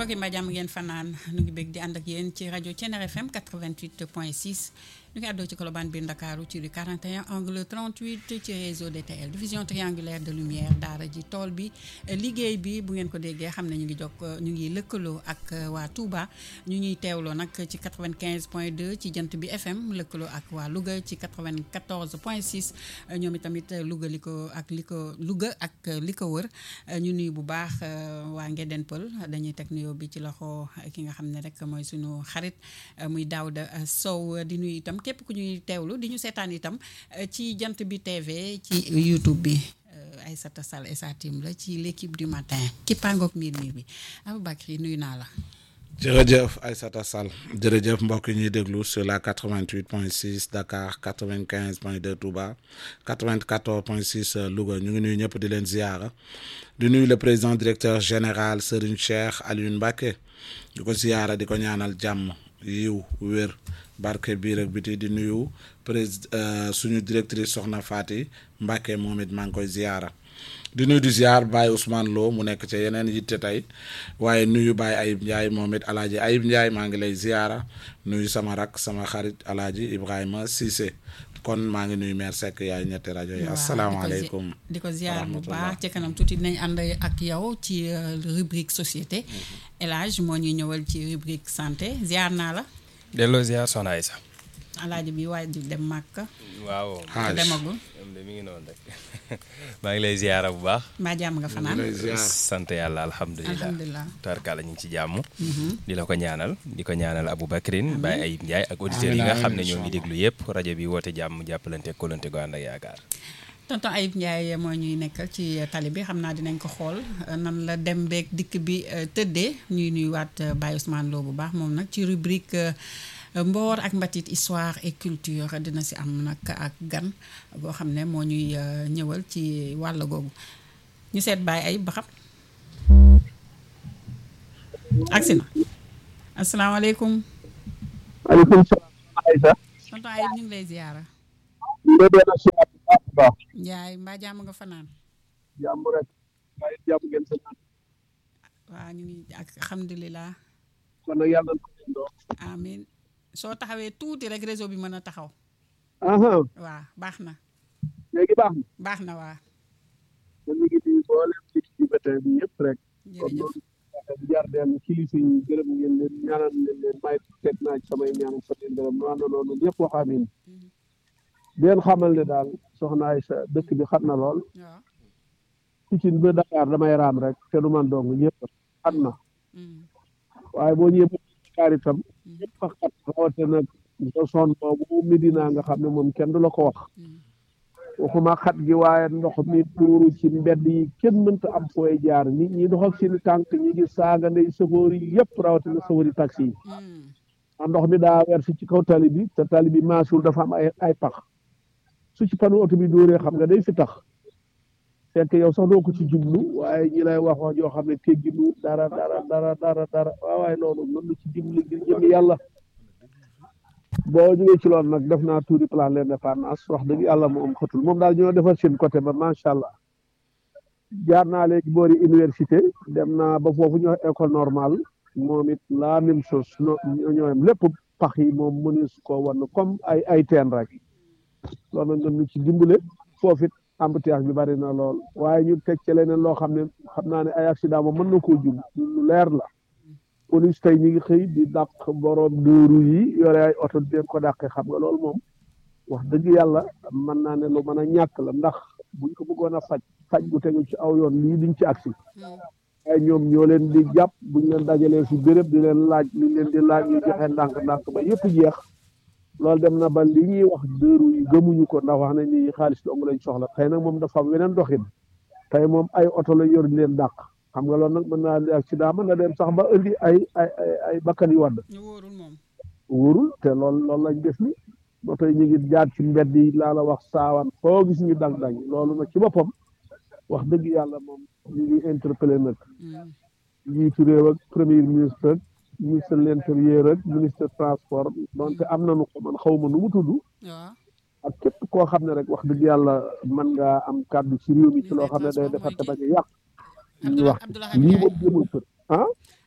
mbokk yi mbaa jàmm ngeen fanaan nu ngi bëgg di ànd ak yéen ci rajo Thiéniere FM 88 point 6 ñu ngi àddoo ci Colobane biir Ndakaaru ci rue 41 angle 38 ci réseau DTL division triangulaire de lumière daara ji tool bi liggéey bi bu ngeen ko déggee xam ne ñu ngi jokk ñu ngi lëkkaloo ak waa Touba ñu ñuy teewloo nag ci 95 point 2 ci jant bi FM lëkkaloo ak waa Louga ci 94 point 6 ñoom itamit Louga li ko ak li ko Louga ak li ko wër ñu nuyu bu baax waa Ngeden Pël dañuy teg nuyoo bi ci loxo ki nga xam ne rek mooy suñu xarit muy Daouda Sow di nuyu itam képp ku ñuy teewlu di ñu seetaan itam ci jant bi TV ci YouTube bi Aïssata Sall et sa team la ci l'équipe du matin ki pangook miir miir bi Aboubacry nuyu naa la jërëjëf Aïssata Sall jërëjëf mbokk yi ñuy déglu sur la 88 point 6 Dakar 95 point 2 Touba 94 point 6 Louga ñu ngi nuyu ñëpp di leen ziyaara di nuyu le président directeur général Serigne Cheikh Alioune Mbacké di ko ziyaara di ko ñaanal jàmm yiw wér barke biir ak biti di nuyu président suñu directrice Soxna Fati Mbacké moom it maa ngi koy ziyaara di nuyu di ziar Baye Ousmane Lo mu nekk ca yeneen yitte tey waaye nuyu Baye Ayib Ndiaye moom it alaaji Ayib Ndiaye maa ngi lay ziara nuyu sama rak sama xarit alaaji Ibrahima Cissé kon maa ngi nuyu maire Seck yaay ñetti rajo yi asalaamaaleykum di ko ziar bu baax ci kanam tuuti dinañ ànd ak yow ci rubrique société El Hadj moo ñuy ñëwal ci rubrique santé ziar naa la delloo ziar soxna Aïssa alaaji bi waaj di dem màkk waaw demagul mi ngi noonu rek maa ngi lay ziara bu baax mbaa jàmm nga fanaan sant yàlla alhamdulilah alhamdulilah tarkala ñu ngi ci jàmm di la ko ñaanal di ko ñaanal Aboubacrine Baye Ayib Ndiaye ak auditeurs yi nga xam ne ñoo ngi déglu yëpp rajo bi woote jàmm jàppalante kolante gu ànd ak yaakaar tonton Ayib Ndiaye moo ñuy nekkal ci tali bi xam naa dinañ ko xool nan la dem beeg dikk bi tëddee ñuy nuyuwaat Baye Ousmane Lo bu baax moom nag ci rubrique mboor ak mbatit histoire et culture dina si am nag ak gan goo xam ne moo ñuy ñëwal ci wàll googu ñu seet Baye Ayib ba xam agsi na asalaamaaleykum maaleykum salaam Aïssa tonton Ayib ñu ngi lay ziyaara nga dee siyaar bu baax a baax Njaay mbaa jàmm nga fanaan jàmm rek waaye jàmm ngeen sa naan waaw ñu ngi ak alhamdulilah kon nag yàlla na ko leen doo amin soo taxawee tuuti rek réseau bi mën a taxaw aha waaw baax na léegi baax na baax na waa te ñu ngi di boolem ci ci bétin bi yëpp rek kon jërëjëf loolu jar den kilifa yi gërëm ngeen leen ñaanal leen leen may teg naa ci samay ñaan fa leen gërëm nu ànd noonu ñëpp wax amin di leen xamal ne daal soxna Aïssa dëkk bi xat na lool waaw Pikine ba Dakar damay raam rek te du man dong ñëpp xat na Mm. waaye boo ñëwee ba Dakar itam ñëpp a xat rawate nag nga son boobu Medina nga xam ne moom kenn du la ko wax Mm. waxuma xat gi waaye ndox mi tuuru ci mbedd yi kenn mënta am fooy jaar nit ñi dox ak seeni tànk ñi ngi saaga ndey sëfoor yi yëpp rawatina sëfoor yi taxi yi Mm. ndax ndox mi daa weer si ci kaw tali bi te tali bi maasul dafa am ay ay pax su ci panu oto bi dóoree xam nga day fi tax fekk yow sax doo ko ci jublu waaye ñi lay wax wax joo xam ne tegginu dara dara dara dara dara waaw waaye noonu noonu ci dimbali ngir jëm yàlla boo jógee ci loolu nag def naa tuuti plan l'indépendance wax dëgg yàlla moom xëtul moom daal ñoo defar seen côté ba macha allah jaar naa léegi boori université dem naa ba foofu ñu wax école normale moom it la même chose no ñooyam lépp pax yi moom mënees ko wan comme ay ay teen rek loolu nag ñu ci dimbale foofu it embouteillage bi bari na lool waaye ñu teg ci leneen loo xam ne xam naa ne ay accident moom mën na koo jub lu leer la police tey ñi ngi xëy di dàq borom dóoru yi yore ay oto di leen ko dàqee xam nga loolu moom wax dëgg yàlla mën naa ne lu mën a ñàkk la ndax buñ ko bëggoon a faj faj bu tegu ci aw yoon lii diñ ci agsi waaye ñoom ñoo leen di jàpp buñ leen dajalee fi béréb di leen laaj li leen di laaj ñu joxe ndànk-ndànk ba yëpp jeex loolu dem na ba li ñuy wax dëru yi gëmuñu ko ndax wax nañ ni xaalis dong lañ soxla tey nag moom dafa am weneen doxin tey moom ay oto la yor di leen dàq xam nga loolu nag mën naa indi accident mën na dem sax ba indi ay ay ay ay bakkan yu wadd ñu wóorul moom wóorul te loolu loolu lañ def ni moto yi ñu ngi jaar ci mbedd yi laa la wax saawan foo gis ñu dang dang loolu nag ci boppam wax dëgg yàlla moom ñu ngi interpellé nag Mm. njiitu réew ak premier ministre ak ministre de l'intérieur ak ministre transport donte am nañu ko man xaw ma nu mu tudd waaw ak képp koo xam ne rek wax dëgg yàlla mën ngaa am kàddu ci réew mi ci loo xam ne day defar te bañ a yàq ñu wax Abdoulaye lii Ndiaye moom jëmul kër ah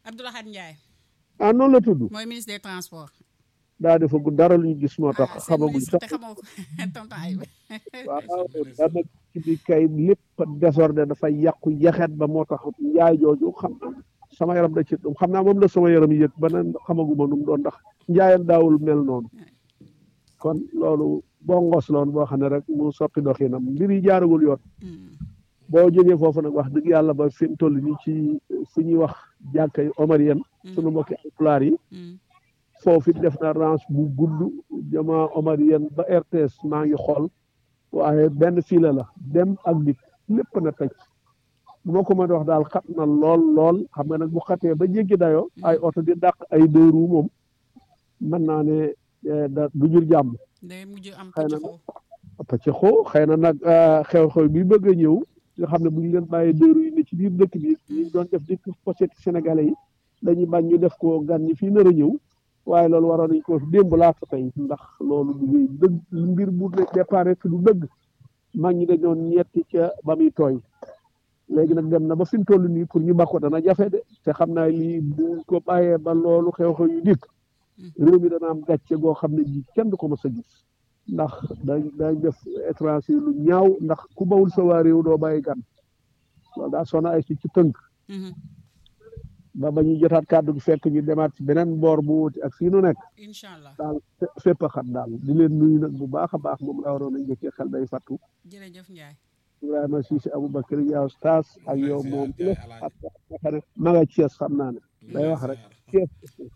Abdoulahad Ndiaye ah noonu la tudd mooy ministre des transports. daa defagu dara lu ñu gis moo tax ah seen xamaguñ ministre sax te xamoo ko tonton ay waaw daa nekk ci bi kay lépp désordre dafay yàqu yaxet ba moo tax njaay jooju xam sama yaram da ci xam naa moom la sama yaram yëg ba neen xamaguma nu mu doon ndax njaayam daawul mel noonu kon loolu boo ngos loon boo xam ne rek mu soppi doxinam mbir yi jaaragul yoon boo jógee foofu nag wax dëgg yàlla ba fi mu toll nii ci fu ñuy wax jàkkay omarien sunu mbokki alpulaar yi foofu it def na range bu gudd jama omarien ba RTS maa ngi xool waaye benn fila la dem ak dikk lépp na tëj bu ma ko mën a wax daal xat na lool lool xam nga nag bu xatee ba jéggi dayoo ay oto di dàq ay deux roues moom mën naa ne eh, da du jur jàmm day mujj am Xëy na pëccëxoo. pëccëxoo xëy na nag eh, xew-xew bi bëgg a ñëw nga xam ne bu ñu leen bàyyee deux roues yi ne ci biir dëkk bi ñu doon def di pochette sénégalais yi dañuy bañ ñu def ko gan ñi fii nar a ñëw waaye loolu waroon nañ ko démb laata tey ndax loolu du dëgg mbir bu départ fi du dëgg mag ñi dañoon ñetti ca ba muy tooy léegi nag dem na ba fi mu toll nii pour ñu bakko dana jafe de te xam naa lii bu ko bàyyee ba loolu xew-xew yu dikk réew mi dana am gàcce goo xam ne ji kenn du ko mës a gis ndax dañ dañ def étranger lu ñaaw ndax ku bawul sa waa réew doo bàyyi gan loolu daa sona ay ci ci tënk Mhm. ba ba ñuy jotaat kàddu gi fekk ñu demaat ci beneen boor bu wuti ak fii nu nekk incha allah daal fé- fépp a xat daal di leen nuyu nag bu baax a baax moom laa waroon a njëkkee xel day fattu jërëjëf Ndiaye. Ibrahima Cissé Aboubacar yow Stas ak yow moom la ak nga xam ne ma nga Thiès xam naa ne day wax rek Thiès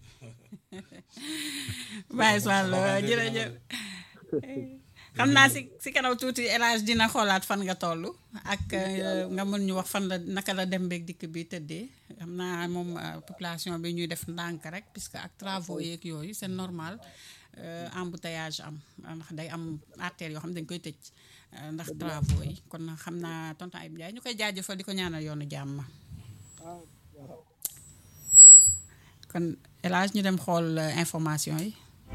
Baye Sall jërëjëf xam naa si si kanam tuuti El Hadj dina xoolaat fan nga toll ak euh, nga mën ñu wax fan la naka la dem beeg dikk bi tëddee xam naa moom euh, population bi ñuy def ndànk rek puisque ak travaux yeeg yooyu c'est normal euh, embouteillage am ndax day am artères yoo xam ne dañ koy tëj euh, ndax travaux yi kon xam naa tonton Ayib Ndiaye ñu koy jaajëfal di ko ñaanal yoonu jàmm. kon El Hadj ñu dem xool euh, information yi.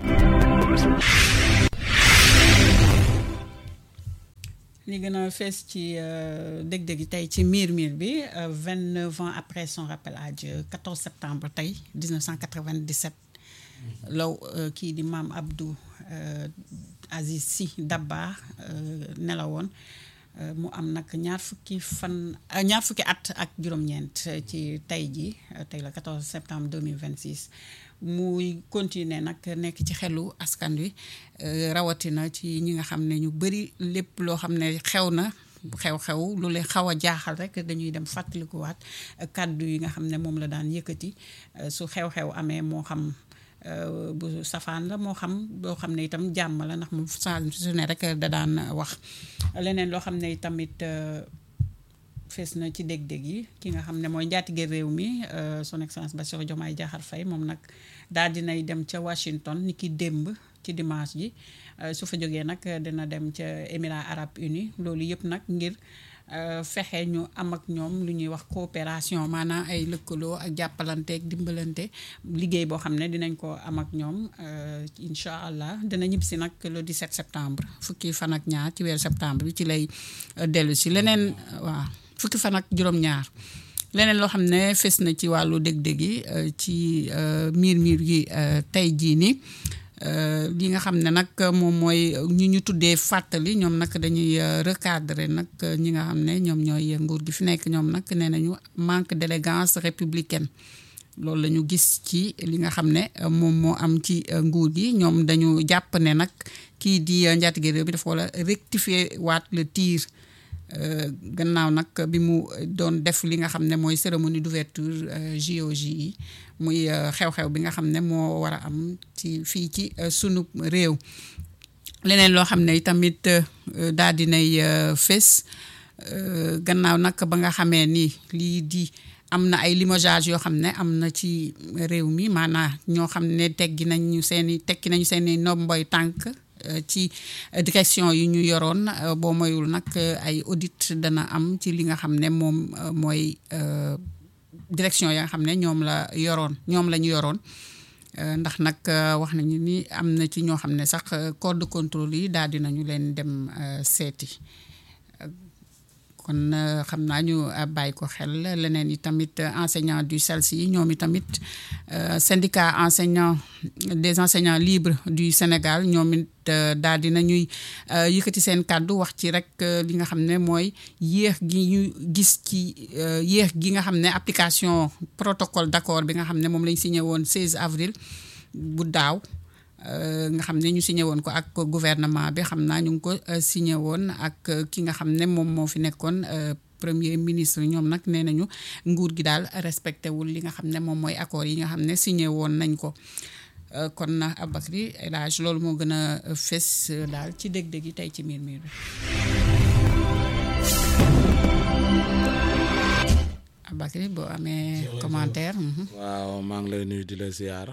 li gën a fees ci dég-dég yi tey ci miir miir bi vingt neuf ans après son rappel à Dieu 14 septembre tey 1997 law euh, kii di maam Abdou euh, Aziz Sy Dabakh euh, nelawoon euh, mu am nag ñaar fukki fan euh, ñaar fukki at ak juróom-ñeent euh, ci tey ji euh, tey la 14 septembre 2026 muy continuer nag nekk ci xelu askan wi euh, rawatina ci ñi nga xam ne ñu bëri lépp loo xam ne xew na xew-xew lu leen xaw a jaaxal rek dañuy dem fàttalikuwaat euh, kàddu yi nga xam ne moom la daan yëkkati euh, su xew-xew amee moo xam euh, bu safaan la moo xam boo xam ne itam jàmm la ndax moom saa su ne rek da daan wax leneen loo xam ne tamit euh, fees na ci dég-dég yi ki nga xam ne mooy njaatige réew mi euh, son excellence Bassirou Diomaye Diakhar Faye moom nag daal dinay dem ca Washington ni ki démb ci dimanche ji euh, su fa jógee nag dina dem ca Émirats Arabes Unis loolu yëpp nag ngir euh, fexe ñu am ak ñoom lu ñuy wax coopération maanaam ay lëkkaloo ak jàppalante ak dimbalante liggéey boo xam ne dinañ ko am ak ñoom euh, incha allah dina ñibbisi nag le 17 septembre fukki fan ak ñaar ci weeru septembre bi ci lay euh, dellu si leneen waaw fukki fan ak juróom-ñaar leneen loo xam ne fes na ci wàllu dég-dég yi euh, ci euh, miir miir yi euh, tey jii nii euh, li nga xam ne nag moom mooy ñi ñu tuddee fàttali ñoom nag dañuy euh, recadrer nag ñi nga xam ne ñoom ñooy nguur gi fi nekk ñoom nag nee nañu manque d'élégance républicaine loolu la ñu gis ci li nga xam ne euh, moom moo am ci euh, nguur gi ñoom dañu jàpp ne nag kii di euh, njaatige réew bi dafa war a rectifier waat le tir Euh, gannaaw nag bi mu doon def li nga xam ne mooy cérémonie d'ouverture euh, JOJ yi muy euh, xew-xew bi nga xam ne moo war a am ci fii ci sunu réew leneen loo xam ne tamit daal dinay fés gannaaw nag ba nga xamee ni lii di am na ay limogeage yoo xam ne am na ci réew mi maanaam ñoo xam ne teggi nañu seeni tekki nañu seeni nomboy tànk ci direction yi ñu yoroon boo moyul nag ay audit dana am ci li nga xam ne moom mooy direction ya nga xam ne ñoom la yoroon ñoom la ñu yoroon ndax nag wax nañu ni am na ci ñoo xam ne sax corps de contrôle yi daal dinañu leen dem seeti kon xam naa ñu bàyyi ko xel leneen yi tamit enseignant du CELSI yi ñoom i tamit syndicat enseignant des enseignants libres du Sénégal ñoom it daal dina ñuy yëkkati seen kàddu wax ci rek li nga xam ne mooy yéex gi ñu gis ci yéex gi nga xam ne application protocole d'accord bi nga xam ne moom lañ signé woon 16 avril bu daaw nga xam ne ñu signé woon ko ak gouvernement bi xam naa ñu ngi ko signé woon ak ki nga xam ne moom moo fi nekkoon premier ministre ñoom nag nee nañu nguur gi daal respecté wul li nga xam ne moom mooy accord yi nga xam ne signé woon nañ ko kon na Aboubacry El Hadj loolu moo gën a fës daal ci dég-dég yi tey ci miir miir bi Aboubacry boo amee commentaire waaw maa ngi lay nuyu di la ziar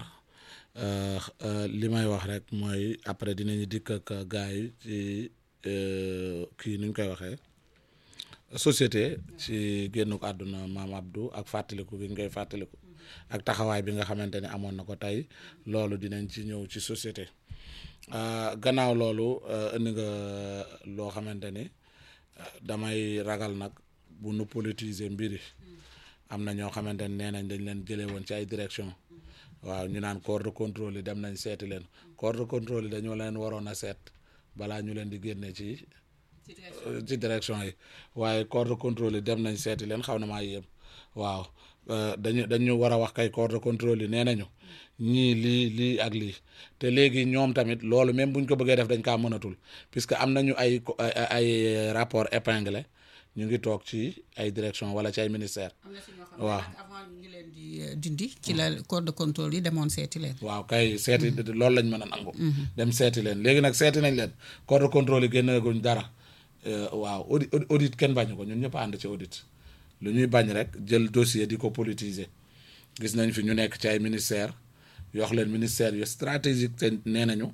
li may wax rek mooy après dinañu dikk ak gars yi ci kii nuñ koy waxee société ci génn ko àdduna maam Abdou ak fàttaliku bi ñu koy fàttaliku ak taxawaay bi nga xamante ne amoon na ko tey loolu dinañ ci ñëw ci société gannaaw loolu indi nga loo xamante ni damay ragal nag bu nu politiser mbiri am na ñoo xamante ne nee nañ dañ leen jëlee woon ci ay direction waaw ñu naan corps de contrôle yi dem nañ seeti leen corps de contrôle yi dañoo leen waroon a seet balaa ñu leen di génne ci ci direction yi waaye corps de contrôle yi dem nañ seeti leen xaw na maa yéem waaw dañu dañu war a wax kay corps de contrôle yi nee nañu ñii lii lii ak lii te léegi ñoom tamit loolu même buñ ko bëggee def dañ kaa mënatul puisque am nañu ay ay rapport épinglé ñu ngi toog ci ay direction wala ci ay ministère waaw avant ñu leen di dindi ci la corps de contrôle yi demoon seeti leen waaw kay seeti loolu lañ mën a nangu dem seeti leen léegi nag seeti nañ leen corps de contrôle yi génneeguñ dara waaw audit audit kenn bañu ko ñun ñëpp ànd ci audit lu ñuy bañ rek jël dossier di ko politiser gis nañ fi ñu nekk ci ay ministère yox leen ministère yu stratégique te nee nañu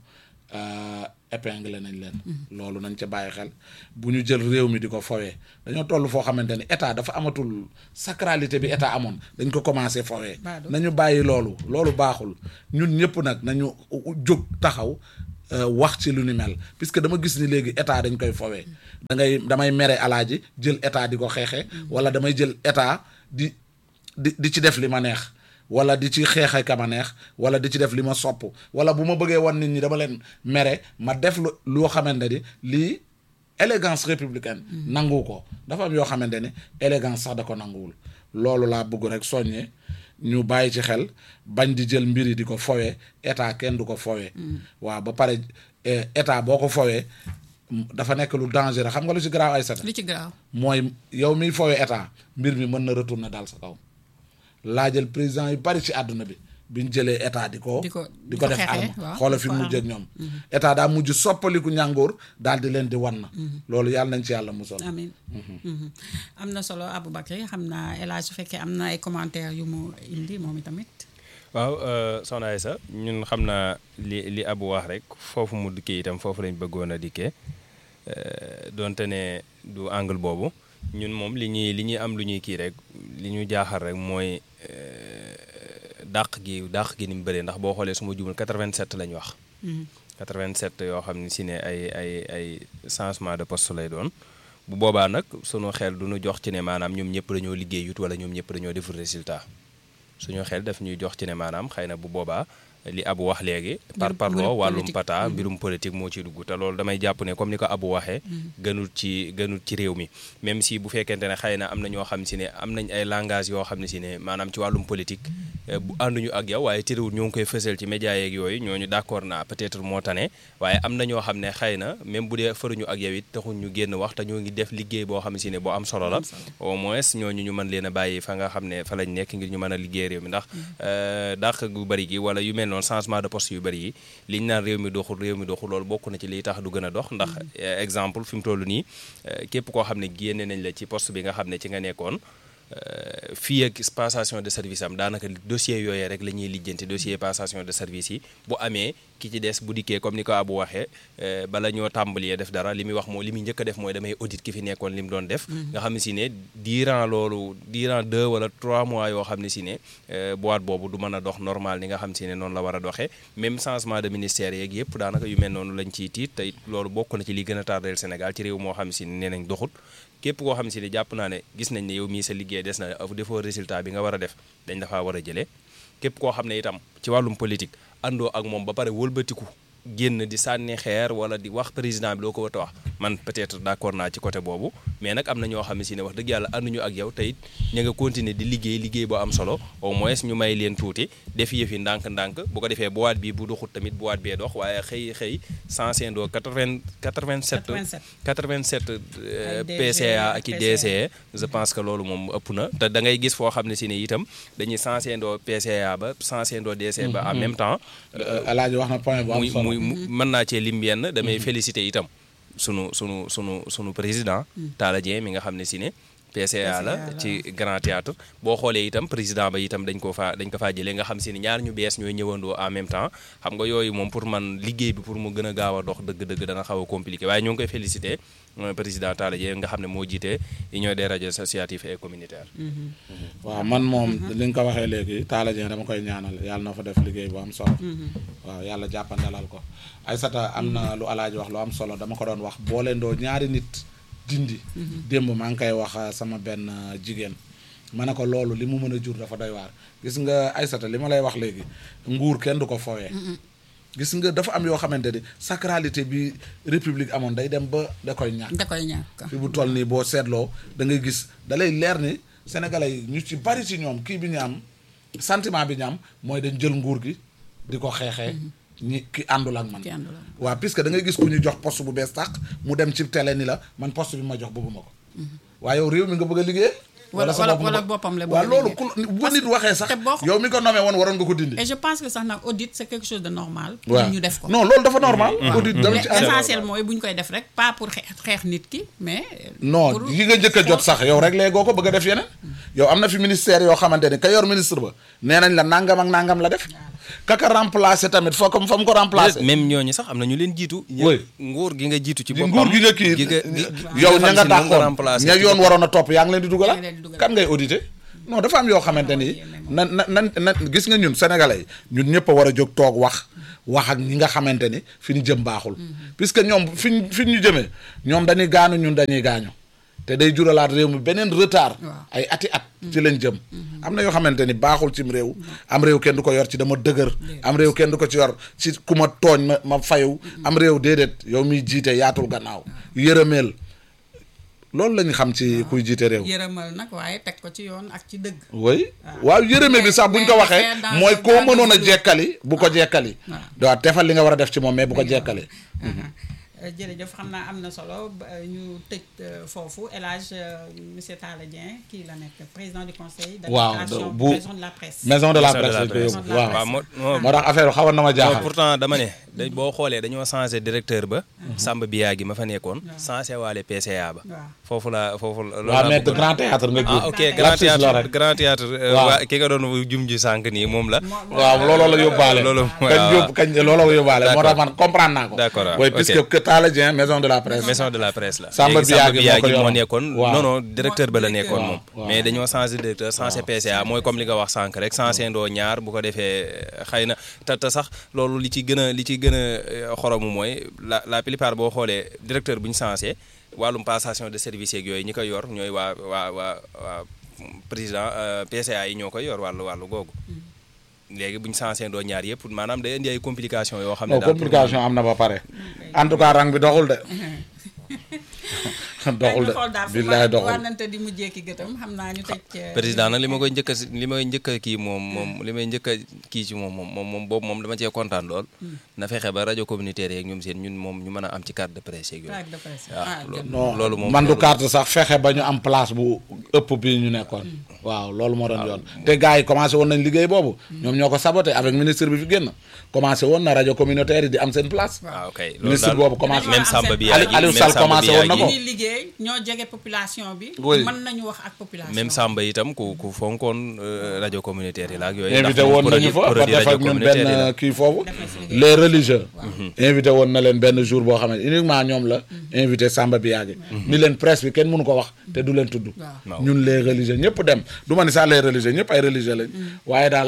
épinglé nañ leen loolu nañ ca bàyyi xel bu ñu jël réew mi di ko fowee dañoo toll foo xamante ni état dafa amatul sacralité bi état amoon dañ ko commencé fowee nañu bàyyi loolu loolu baaxul ñun ñëpp nag nañu jóg taxaw wax ci lu ni mel puisque dama gis ni léegi état dañ koy fowee da ngay damay mere alaaji jël état di ko xeexe wala damay jël état di di di ci def li ma neex wala di ci xeexe ka ma neex wala di ci def li ma sopp wala bu ma bëggee wan nit ñi dama leen mere ma def lu loo xamante ni lii élégance républicaine nangu ko dafa am yoo xamante ni élégance sax da ko nanguwul loolu laa bëgg rek soññe ñu bàyyi ci xel bañ di jël mbiri di ko fowee état kenn du ko fowee waaw ba pare état boo ko fowee dafa nekk lu dangereux xam nga lu ci garaaw ay sata lu ci garaaw mooy yow miy fowee état mbir mi mën na retourner daal sa kaw laajal président yu bari ci àdduna bi bi ñu jëlee état di ko di ko di ko def arme xoola fi mujj ak ñoom état daa mujj soppaliku ñàngoor daal di leen di wan na loolu yàlla nañ ci yàlla musal amiin am na solo Aboubacry xam naa El Hadj su fekkee am na ay commentaires yu mu indi moom itamit waaw soxna Aïssa ñun xam naa li li abu wax rek foofu mu dikkee itam foofu lañ bëggoon a dikkee donte ne du angle boobu ñun moom li ñuy li ñuy am lu ñuy kii rek li ñu jaaxal rek mooy dàq gi dàq gi ni mu bëree ndax boo xoolee su ma jumul 87 lañ wax. 87 yoo xam ne si ne ay ay ay changement de poste lay doon bu boobaa nag sunu xel du ñu jox ci ne maanaam ñoom ñëpp dañoo liggéeyut wala ñoom ñëpp dañoo deful résultat suñu xel daf ñuy jox ci ne maanaam xëy na bu boobaa. li abu wax léegi par parloo wàllum pata mbirum politique moo ciy dugg te loolu damay jàpp ne comme ni ko abu waxee gënul ci gënul ci réew mi même si bu fekkente ne xëy na am na ñoo xam si ne am nañ ay langage yoo xam ne si ne maanaam ci wàllum politique bu ànduñu ak yow waaye terewul ñoo ngi koy fësal ci média yeeg yooyu ñooñu d'accord naa peut-être moo tane waaye am na ñoo xam ne xëy na même bu dee faruñu ak yow it taxul ñu génn wax te ñoo ngi def liggéey boo xam si ne boo am solo la au moins ñooñu ñu mën leen a bàyyi fa nga xam ne fa lañ nekk ngir ñu mën a liggéey réew mi ndax dàq gu bari gi wala yu mel noonu changement de poste yu bëri yi liñ naan réew mi doxul réew mi doxul loolu bokk na ci liy tax du gën a dox ndax exemple fi mu toll nii képp koo xam ne génne nañ la ci poste bi nga xam ne ci nga nekkoon fii ak passation de service am daanaka dossier yooyee rek la ñuy lijjanti dossier passation de service yi bu amee ki ci des bu dikkee comme ni ko Abu waxee bala ñoo tàmbalee def dara li muy wax moo li muy njëkk a def mooy damay audit ki fi nekkoon li mu doon def nga xam ne si ne durant loolu durant deux wala trois mois yoo xam ne si ne boîte boobu du mën a dox normal ni nga xam si ne noonu la war a doxee même changement de ministère yeeg yëpp daanaka yu mel noonu lañ ciy tiit te loolu bokk na ci li gën a tardeel Sénégal ci réew moo xam si ne nee nañ doxut képp koo xam si ne jàpp naa ne gis nañ ne yow mii sa liggéey des na defoo résultat bi nga war a def dañ dafaa war a jëlee képp koo xam ne itam ci wàllum politique àndoo ak moom ba pare wëlbatiku génn di sànni xeer wala di wax président bi loo ko war a wax man peut-être d'accord naa ci côté boobu mais nag am na ñoo xam ne si ne wax dëgg yàlla ànduñu ak yow te it ña nga continuer di liggéey liggéey boo am solo au moins ñu may leen tuuti def yëfi ndànk-ndànk bu ko defee boîte bi bu doxut tamit boîte bee dox waaye xëy xëy sensé ndoo 80 87 87 Ay DG, PCA ak i PCA. DCE je pense que loolu moom ëpp na te da ngay gis foo xam ne si ne itam dañuy sensé ndoo PCA ba sensé ndoo DCE ba en même temps alaaji wax na point bu am muy solo muy mu- mën naa cee lim yenn damay féliciter itam sunu sunu sunu sunu président Talla Dieng mi nga xam ne si ne PCA la PCA la. ci Grand Théâtre boo xoolee itam président ba itam dañ ko faa dañ ko faa jëlee nga xam si ne ñaar ñu bees ñooy ñëwandoo en même temps xam nga yooyu moom pour man liggéey bi pour mu gën a gaaw a dox dëgg-dëgg dana xaw a compliqué waaye ñoo ngi koy féliciter euh, président Talla Dieng nga xam ne moo jiite union des radios associatives et communautaires waaw man moom li nga ko waxee léegi Talla Dieng dama koy ñaanal yàlla na fa def liggéey bu am solo waaw yàlla jàppandalal ko Aysata am na lu alaaji wax lu am solo dama ko doon wax boo leen doo ñaari nit dindi démb maa ngi koy wax uh, sama benn uh, jigéen ma ne ko loolu li mu mën a jur dafa doy waar gis nga Aysata li ma lay wax léegi nguur kenn du ko fowee gis nga dafa am yoo xamante ni sacralité bi république amoon day dem ba da koy ñàkk da koy ñàkk fi bu toll nii boo seetloo da ngay gis da lay leer ni sénégalais yi ñu ci bari ci ñoom kii bi ñu am sentiment bi ñu am mooy dañ jël nguur gi di ko xeexee ñi ki àndul ak man Ki àndul ak waaw puisque da ngay gis ku ñu jox poste bu bees tàq mu dem ci télé ni la man poste bi ma jox bëgguma ko waaye yow réew mi nga bëgg a liggéey Wala- sa wala- bopp nga wala bëgg- boppam la bëgg waaw a loolu liggéey. ku bu nit waxee sax te boo- yow mi ko nommé woon waroon nga ko dindi et je pense que sax nag audit c'est quelque chose de normal pour waaw ñu def ko non loolu dafa normal audit dama mais ci ànd. essentiel mooy bu ñu koy def rek pas pour xeex xeex nit ki mais non pour- yi nga njëkk a jot sax yow rek léegoo ko bëgg a def yeneen yow am na fi ministère yoo xamante ni ka yor ministre ba nee nañ la nangam ak nangam la def kaka remplacer tamit foo ko fa mu ko remplacer même ñooñu sax am na ñu leen jiitu Oui. nguur gi nga jiitu ci di boppam nguur gi nga kii gi nga- gi- gi yow nga ña xam nga si ne moom nga dàqoon remplacé ña ci yoon boppam. waroon a topp yaa ngi leen di dugalaat yaa ngi leen di dugalaat. kan ngay auditer non dafa am yoo xamante ni na na na na gis nga ñun sénégalais yi ñun ñëpp a war a jóg toog wax wax ak ñi nga xamante ni fi ñu jëm baaxul puisque ñoom fi ñu fi ñu jëmee ñoom dañuy gaanu ñun dañuy gaañu te day juralaat réew mi beneen retard Waaw. ay ati at ci lañ jëm am na yoo xamante ni baaxul cim réew am réew kenn du ko yor ci dama dëgër am réew kenn du ko ci yor ci ku ma tooñ ma ma fayu am réew déedéet yow miy jiite yaatul gannaaw yërëmeel loolu lañ xam ci kuy jiite réew yërëmal nag waaye teg ko ci yoon ak ci dëgg oui waaw yërëme bi sax buñ ko mais waxee faire dans mooy un koo cadre mënoon a de- jekkali bu ko jekkali waaw defal li nga war a def ci moom mais bu ko jekkali Euh, jërëjëf xam naa am na solo ba, euh, ñu tëj euh, foofu El Hadj euh, monsieur Talla Dieng kii la nekk président du conseil Waaw, d'administration bu- maison de la presse maison de la Maison de presse la lañ ko presse. yóbbu Maison de la waaw waaw moo moo- moo tax affaire xawoon na ma non jaaxal pourtant dama ne dañ boo xoolee dañoo changé directeur ba Samba Biya gi ma fa nekkoon changé waale PCA ba waaw foofu la foofu la loolu waaw laa mais bëggoon. grand théâtre nga ah jur ok grand Lapsus la théâtre rek. grand théâtre euh, Waaw. waa ki nga doon jum ji sànq nii moom la waaw looloo la yóbbaale Loolu- kañ waaw. yóbbu kañ looloo la yóbbaale moo tax man comprendre naa ko D'accord, waaw, oui ok. puisque que Talla Dieng maison de la presse maison de la presse la Samba léegi Biagui moo ko moo yoroon. nekkoon Waaw. non non directeur ba la nekkoon Waaw, moom waaw. mais dañoo changé directeur changé PCA mooy comme li nga wax sànq rek changé ndoo ñaar bu ko defee xëy na te te sax loolu li ci gën a li ci gën a euh, xoromu mooy la la plupart boo xoolee directeur bu ñu changé wàllum passation de service yeeg yooyu ñi koy yor ñooy waa waa waa waa président euh, PCA yi ñoo koy yor wàllu wàllu googu léegi bu ñu changé ndoo ñaar yëpp maanaam day indi ay complications yoo xam ne non daal pour- complication am na ba pare en tout cas rang bi doxul de doxul de xool daal fu billaay ma doxul wànnante di mujjee ki gëtam xam naa ñu tëj euh, président nag li ma koy njëkk a si- li may njëkk a kii moom moom li may njëkk a kii ci moom moom moom moom boobu moom dama cee kontaan lool na fexe ba rajo communautaire yeeg ñoom seen ñun moom ñu mën a am ci carte de presse yeeg yooyu carte de presse waaw ah, lo- jot na. non loolu moom man du loolu- carte sax fexe ba ñu am place bu ëpp bii ñu nekkoon waaw loolu moo doon yoon te gars yi commencé woon nañ liggéey boobu ñoom ñoo ko saboté avec ministre bi fi génn commencé woon na rajo communautaire yi di am seen place waaw ok loolu ministre daal boobu commencé même Samba bi Aliou- Aliou Sall commencé woon na ko. ñi liggéey ñoo jege population bi Oui. mën nañu wax ak population même Samba itam ku ku fonkoon euh, rajo communautaire yi la ak yooyu ndax invité moom woon produit- nañu fa ba produit def rajo ak ñun communautaire yi la. benn kii foofu les religieux invité woon na leen benn jour boo xam ne uniquement ñoom la invité Samba Biagui ni leen presse bi kenn mënu ko wax te du leen tudd Waaw. Waaw. ñun les religieux ñëpp dem du ma ni sax les religieux ñëpp ay religieux lañ waaye daal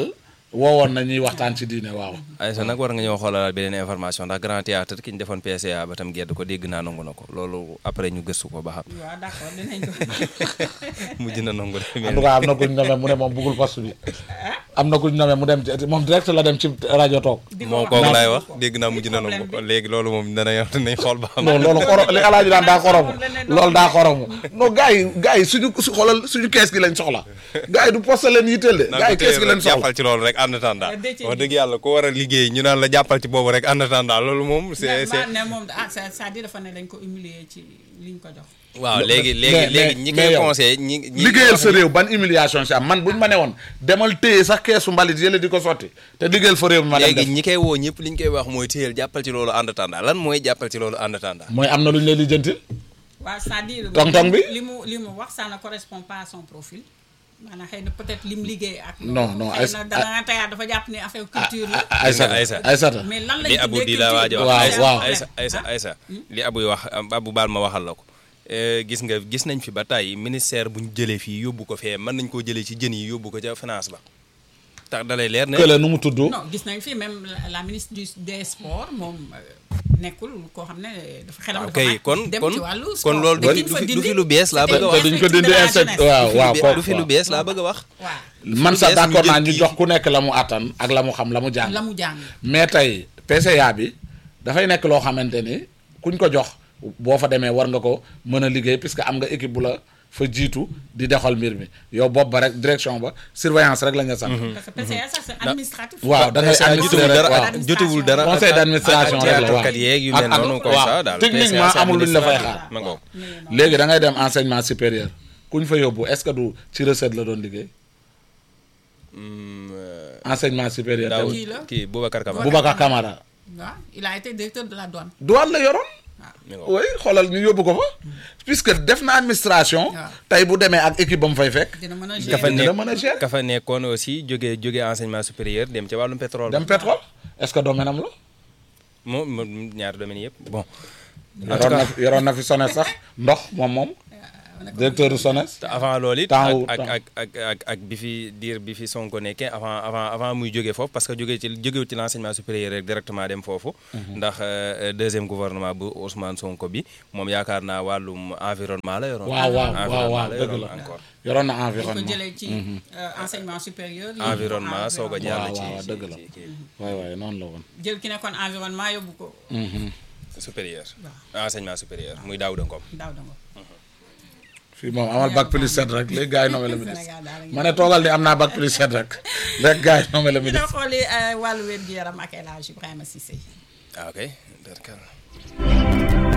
woowoon na ñuy waxtaan ci diine waaw Aïssa nag war nga ñëw xoolalaat beneen information ndax grand théâtre ki ñu defoon PCA ba tam gedd ko dégg naa nangu na ko loolu après ñu gëstu ko ba xam waaw d'accord dinañ ko mujj na nangu de en tout cas am na kuñ nomee mu ne moom bëggul poste bi am na kuñ nomee mu dem ci moom direct la dem ci rajo toog di ko moom wax. kooku laay wax ko. dégg naa mujj na nangu Problème ko bi. léegi loolu moom dana yor dinañ xool ba xam non loolu xoro li alaaji daan daa xoromu loolu daa xoromu non gars yi gars yi suñu su xoolal suñu kees gi lañ soxla gars yi du poste leen yitteel de gars yi kees gi lañ soxla jàppal ci loolu rek en attendant Euh, Déthié wax bi. dëgg yàlla ko war a liggéey ñu naan la jàppal ci boobu rek en attendant loolu moom c'est mais c'est ne moom ah ça c'est-à-dire dafa ne dañ ko humilier ci liñ ko jox. waaw léegi mais- léegi léegi mais- ñi mais koy yow, conseillé ñi ñi liggéeyal sa réew ban humiliation si am man buñ ma ne woon demal téye sax keesu mbalit yële di ko sotti te liggéeyal fa réew mi ma dem léegi def ñi koy woo ñëpp li ñu koy wax mooy téyel jàppal ci loolu en attendant lan mooy jàppal ci loolu en attendant mooy am na lu ñu lay lijjanti waaw c'est-à-dire. Tong-tong bi? li mu li mu wax ça ne correspond pas à son profil. maanaam xëy na peut-être lim liggéey ak. Non, non, xëy Aïssa- na danga tey dafa jàpp ne affaire culture la. Aysata Aïssa. Aysata mais lan lañ li Abu di la waaj a Waaw, wax waaw. Aïssa Aïssa Aïssa li Abu wax Abu baal ma waxal la ko Eh, gis nga gis nañ fi ba tey ministère bu ñu jëlee fii yóbbu ko fee mën nañ koo jëlee ci jën yi yóbbu ko ca finance ba tax dalay leer ne kële nu mu tudd non gis nañ fi même la, la ministre du des sports moom euh, nekkul koo xam ne dafa xelam dafa ok màcc kon dem kon ci wàllu kon sport. loolu Dañ du fa fi du dindi fi lu bees laa bëgg a te wax duñ ko inspecteur de dindi la insecte jeunesse. waaw waaw du kooku fi lu bees laa bëgg a wax waaw man sax bees ñu d'accord jël naa ñu kii. jox ku nekk la mu attan ak la mu xam la mu jàng la mu jàng. mais tey PCA bi dafay nekk loo xamante ni kuñ ko jox boo fa demee war nga ko mën a liggéey puisque am nga équipe bu la fa jiitu di doxal mbir mi yow bopp ba rek direction ba surveillance rek la nga sant parce que PCA ça c'est administratif. waaw da ngay PCA administrer jotewul rek dara waaw ak jotewul dara conseil ak- d'administration ak rek la waaw théâtre kat yeeg yu Ak- mel ak- noonu comme waaw. ça daal techniquement PCA, c'est amul luñ la fay administratif. xaar ma ngoog. léegi da ngay dem enseignement supérieur kuñ fa yóbbu est-ce que du ci recette la doon liggéey Hmm, euh, enseignement supérieur daaw tamit Kii la. kii Boubacar Camara Boubacar Camara waaw il a été directeur de la douane. douane la yoroon mi ngoog. oui xoolal ñu yóbbu ko fa puisque def na administration Waaw. tey bu demee ak équipe ba mu fay fekk dina mën a ka fa gérer. dina nekk mën a gérer. ka fa nekkoon aussi jóge jóge enseignement supérieur dem ca wàllum pétrole dem pétrole est-ce que domaine am la moom moom ñaari domaines yëpp bon en tout yoroon na cas fi yoroon na fi SONES sax ndox moom moom directeur du SONES te avant loolu it Temps wu- ak temps. ak ak ak ak bi fi diir bi fi Sonko nekkee avant avant avant muy jógee foofu parce que jógee ci jógewut ci l'enseignement supérieur rek directement dem foofu ndax euh, deuxième gouvernement bu Ousmane Sonko bi moom yaakaar naa wàllum environnement la yoroon waaw waaw waaw environnement waaw la dëgg yoroon la encore yoroon na dañ ko environnement jëlee ci euh, enseignement supérieur. yóbbu ko environnement soog a environnement. jàll ci waaw, ci- dëgg la. ci kii waay waay noonu la woon jël ki nekkoon environnement yóbbu ko supérieur Waaw. enseignement supérieur muy Daouda Ngom daaw danga fii moom amal bac plus 7 rek léegi gars yi nommé la ministre Sénégal daal ma ne toogal ni am naa bac plus 7 rek léegi gars yi nommé la ñu doon ministre xooli wàllu wér gu yaram ak El Hadj Ibrahima Cissé. ah ok d'accord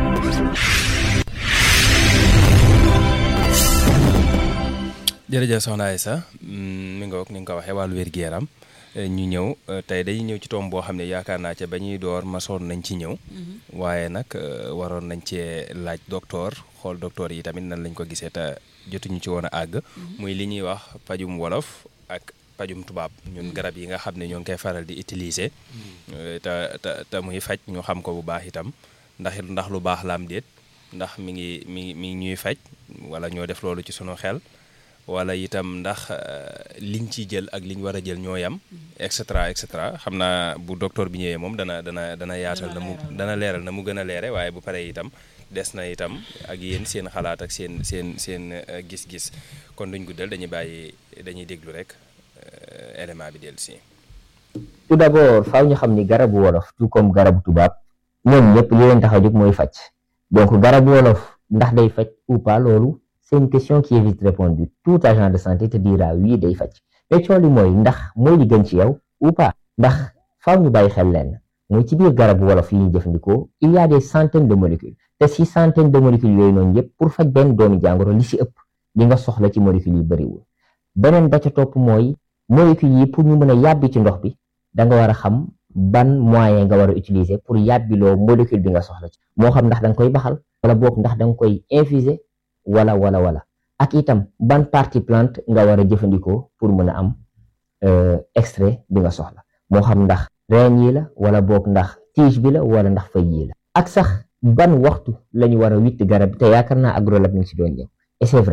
jërëjëf soxna Aïssa mm, mi nga wax ni nga ko waxee wàllu wér-gu-yaram eh, ñu ñëw eh, tey dañuy ñëw ci tomb boo xam ne yaakaar naa ca ba ñuy door masoon nañ ci ñëw waaye nag eh, waroon nañ cee laaj docteur xool docteur yi tamit nan lañ ko gisee te jotuñu ci woon a àgg muy li ñuy wax pajum wolof ak pajum tubaab ñun garab yi nga xam ne ñoo ngi koy faral di utiliser eh, te te te muy faj ñu xam ko bu baax itam ndax it ndax lu baax la am déet ndax mi ngi mi ngi mi ngi ñuy faj wala ñoo def loolu ci sunu xel wala itam ndax euh, liñ ci jël ak liñ war a jël ñoo yam et cetera et cetera xam naa bu docteur bi ñëwee moom dana dana dana yaatal na mu leeral. dana leeral na mu gën a leere waaye bu paree itam des na itam ak yéen seen xalaat ak seen seen seen euh, gis-gis kon duñ guddal dañuy bàyyi dañuy déglu rek euh, élément bi dellu si tout d'abord faaw ñu xam ni garabu wolof tout comme garabu tubaab ñoom ñëpp li leen tax a jóg mooy faj donc garabu wolof ndax day faj ou pas loolu c'est une question qui est vite répondue tout agent de santé te dira oui day faj mais coow li mooy ndax mooy li gën ci yow ou pas ndax faaw ñu bàyyi xel leen mooy ci biir garabu wolof yi ñuy jëfandikoo il y a des centaines de molécules te si centaines de molécules yooyu noonu yëpp pour faj benn doomi jàngoro li si ëpp li nga soxla ci molécules yi bëriwul beneen ba ca topp mooy molécules yi pour ñu mën a yàbbi ci ndox bi da nga war a xam ban moyen nga war a utiliser pour yàbbiloo molécule bi nga soxla ci moo xam ndax da nga koy baxal wala boog ndax da nga koy infuser wala wala wala ak itam ban partie plante nga war a jëfandikoo pour mën a am euh, extrait bi nga soxla moo xam ndax reen yi la wala boog ndax tige bi la wala ndax feuille yi la ak sax ban waxtu la ñu war a witt garab bi te yaakaar naa agrolab mi ngi si doon ñëw et c'est vrai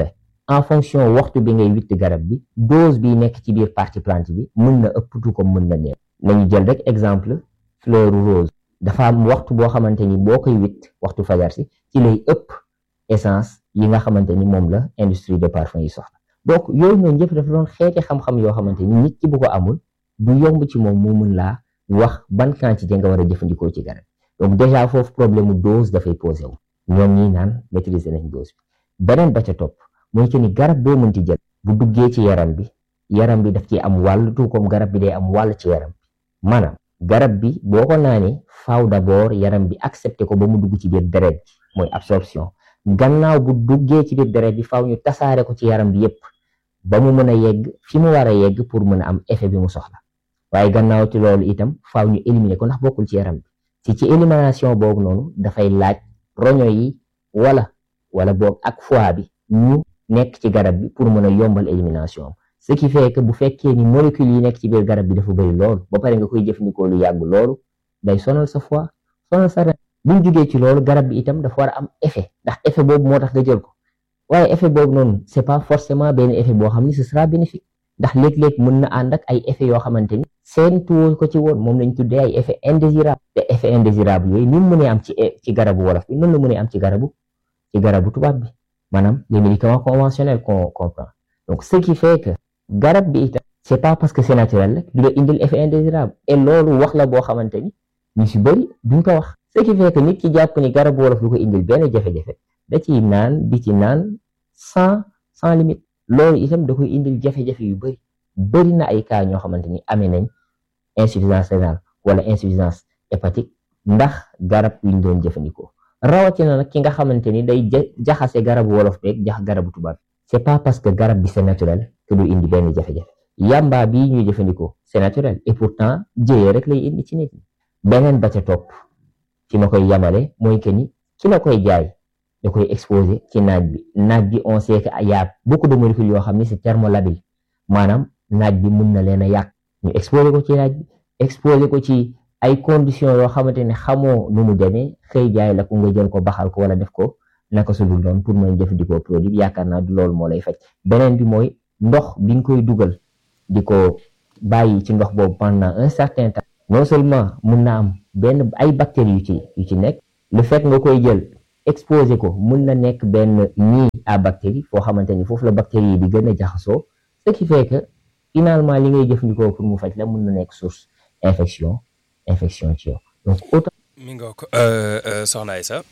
en fonction waxtu bi ngay witt garab bi dose bi nekk ci biir partie plante bi mën na ëpp tout comme mën na néew nañu jël rek exemple fleur rose dafa am waxtu boo xamante ni boo koy witt waxtu fajar si ci lay ëpp essence yi nga xamante ni moom la industrie de parfum yi soxla donc yooyu noonu yëpp dafa doon xeeti xam-xam yoo xamante ni nit ki bu ko amul du yomb ci moom mu mën laa wax ban quantité nga war a jëfandikoo ci garab donc déjà foofu problème mu dose dafay posé wu ñoom ñi naan maîtriser nañ dose bi beneen ba ca topp mooy que ni garab boo mënti jël bu duggee ci yaram bi yaram bi daf ci am wàll tout comme garab bi day am wàll ci yaram bi maanaam garab bi boo ko naanee faaw d'abord yaram bi accepté ko ba mu dugg ci biir deret bi mooy absorption gannaaw bu duggee ci biir deret bi faaw ñu tasaare ko ci yaram bi yépp ba mu mën a yegg fi mu war a yegg pour mën a am effet bi mu soxla waaye gannaaw ci loolu itam faaw ñu éliminer ko ndax bokkul ci yaram bi ci ci élimination boobu noonu dafay laaj roño yi wala wala boog ak foie bi ñu nekk ci garab bi pour mën a yombal élimination am ce qui fait que bu fekkee ni molécules yi nekk ci biir garab bi dafa bëri loolu ba pare nga koy jëfandikoo lu yàgg loolu day sonal sa foie sonal sa rein bu ñu jugee ci loolu garab bi itam dafa war a am effet ndax effet boobu moo tax nga jël ko waaye effet boobu noonu c'est pas forcément benn effet boo xam ni ce sera bénéfique ndax léeg-léeg mën na ànd ak ay effet yoo xamante ni seen tuwo ko ci woon moom lañ tuddee ay effet indésirable te effet indésirable yooyu ni mu mënee am ci ci garabu wolof bi noonu la mënee am ci garabu ci garabu tubaab bi maanaam les médicaments conventionnels qu'on comprend donc ce qui fait que garab bi itam c'est pas parce que c'est naturel rek du la indil effet indésirable et loolu wax la boo xamante ni ñu si bëri duñ ko wax ce qui fait que nit ki jàpp ni garabu wolof du ko indil benn jafe-jafe da ciy naan di ci naan sans sans limite loolu itam da koy indil jafe-jafe yu bëri bëri na ay cas ñoo xamante ni amee nañ insuffisance rénale wala insuffisance hépatique ndax garab yu ñu doon jëfandikoo rawatina nag ki nga xamante ni day jaxase garabu wolof beeg jax garabu tubaab c'est pas parce que garab bi c'est naturel que du indi benn jafe-jafe yamba bii ñuy jëfandikoo c'est naturel et pourtant jëyee rek lay indi ci nit ñi beneen ba ca topp fi ma koy yamale mooy que ni ki la koy jaay da koy exposé ci naaj bi naaj bi on sait que y a beaucoup de molécules yoo xam ni c'est thermolabile maanaam naaj bi mun na leen a yàq ñu exposé ko ci naaj bi exposé ko ci ay conditions yoo xamante ne xamoo nu mu demee xëy jaay la ko nga jël ko baxal ko wala def ko naka su dul noonu pour mën jëfandikoo produit bi yaakaar naa du loolu moo lay faj beneen bi mooy ndox bi nga koy dugal di ko bàyyi ci ndox boobu pendant un certain temps non seulement mun na am benn ay bactéries yu ci yu ci nekk le fait nga koy jël exposé ko mun na nekk benn nid à bactéries foo xamante ni foofu la bactéries yi di gën a jaxasoo ce qui fait que finalement li ngay jëfandikoo pour mu faj la mun na nekk source infection infection ci yow donc autant. mi nga ko soxna Aïssa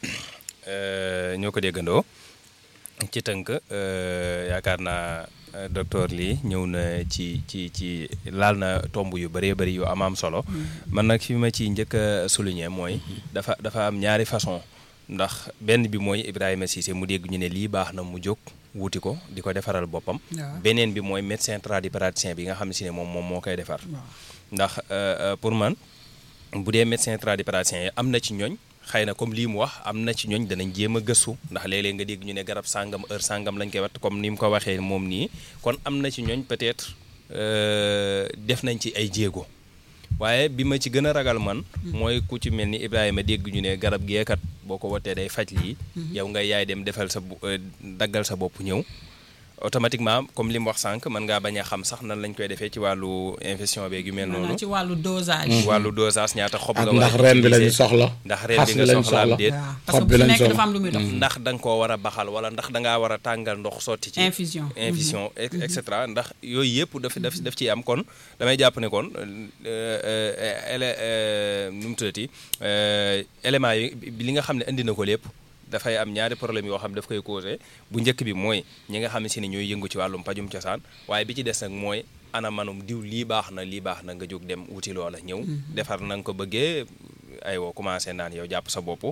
ñoo ko déggandoo ci tënk yaakaar naa docteur lii ñëw na ci ci ci laal na tomb yu bëree bëri yu am am solo man nag fi ma ci njëkk a souligner mooy dafa dafa am ñaari façon ndax benn bi mooy Ibrahima Cissé mu dégg ñu ne lii baax na mu jóg wuti ko di ko defaral boppam beneen bi mooy médecin tradipraticien bi nga xam si ne moom moom moo koy defar ndax pour man bu dee médecin tradipraticien yi am na ci ñooñ xëy na comme lii mu wax am na ci ñooñ danañ jéem a gëstu ndax léeg-léeg nga dégg ñu ne garab sàngam heure sàngam lañ koy wat comme ni mu ko waxee moom nii kon am na ci ñooñ peut-être def nañ ci ay jéego waaye bi ma ci gën a ragal man mooy ku ci mel ni Ibrahima dégg ñu ne garab geekat boo ko watee day faj lii yow nga yaay dem defal sa daggal sa bopp ñëw automatiquement comme li mu wax sànq mën ngaa bañ a xam sax nan lañ koy defee ci wàllu infection beeg yu mel noonu ci wàllu dosage. wàllu dosage ñaata xob ak nga ndax war a reen bi lañu utiliser. soxla ndax reen bi xas nga lañ soxla am soxla déet waaw parce xob que bi bu lañ nekk soxla dafa am lu muy dox. ndax da nga koo war a baxal wala ndax da ngaa war a tàngal ndox sotti ci infusion. infusion et et cetera ndax yooyu yëpp daf daf daf ciy am kon damay jàpp ne kon ele nu mu tuddati éléments yi bi li nga xam ne indi na ko lépp dafay am ñaari problème yoo xam ne daf koy causé bu njëkk bi mooy ñi nga xam ne si ne ñooy yëngu ci wàllum pajum cosaan waaye bi ci des nag mooy ana manum diw lii baax na lii baax na nga jóg dem wuti loola ñëw defar na nga ko bëggee aywa commencé naan yow jàpp sa bopp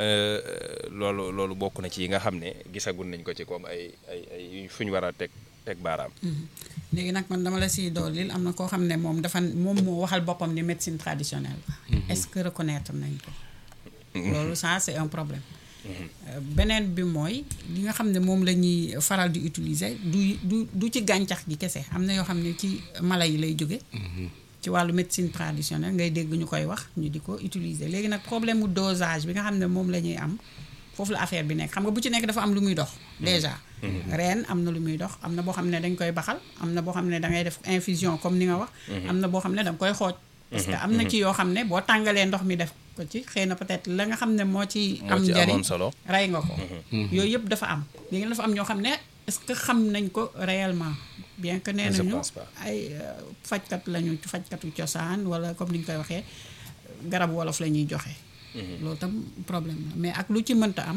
loolu loolu bokk na ci yi nga xam ne gisagul nañ ko ci comme ay ay ay fu ñu war a teg teg baaraam léegi nag man dama la siy doolil am na koo xam ne moom dafa moom moo waxal boppam ni médecine traditionnelle est-ce que reconnaître nañ ko loolu ça c'est un problème Euh, beneen bi mooy li nga xam ne moom la ñuy faral di utiliser du du du ci gàncax gi kese am na yoo xam ne ci mala yi lay jóge ci wàllu médecine traditionnelle ngay dégg ñu koy wax ñu di ko utiliser léegi nag problème mu dosage bi nga xam ne moom la ñuy am foofu la affaire bi nekk xam nga bu ci nekk dafa am lu muy dox déjà reen am na lu muy dox am na boo xam ne dañ koy baxal am na boo xam ne da ngay def infusion comme ni nga wax am na boo xam ne da nga koy xooj parce que am na ci yoo xam ne boo tàngalee ndox mi def ko ci xëy na peut-être la nga xam ne moo ci moo am ci njariñ amoon solo. rey nga ko yooyu yëpp dafa am léegi dafa am ñoo xam ne est-ce que xam nañ ko réellement bien que nee Je nañu pense pas. ay euh, fajkat lañu fajkatu cosaan wala comme ni ñu koy waxee garab wolof la ñuy joxe loolu tam problème la mais ak lu ci mënta am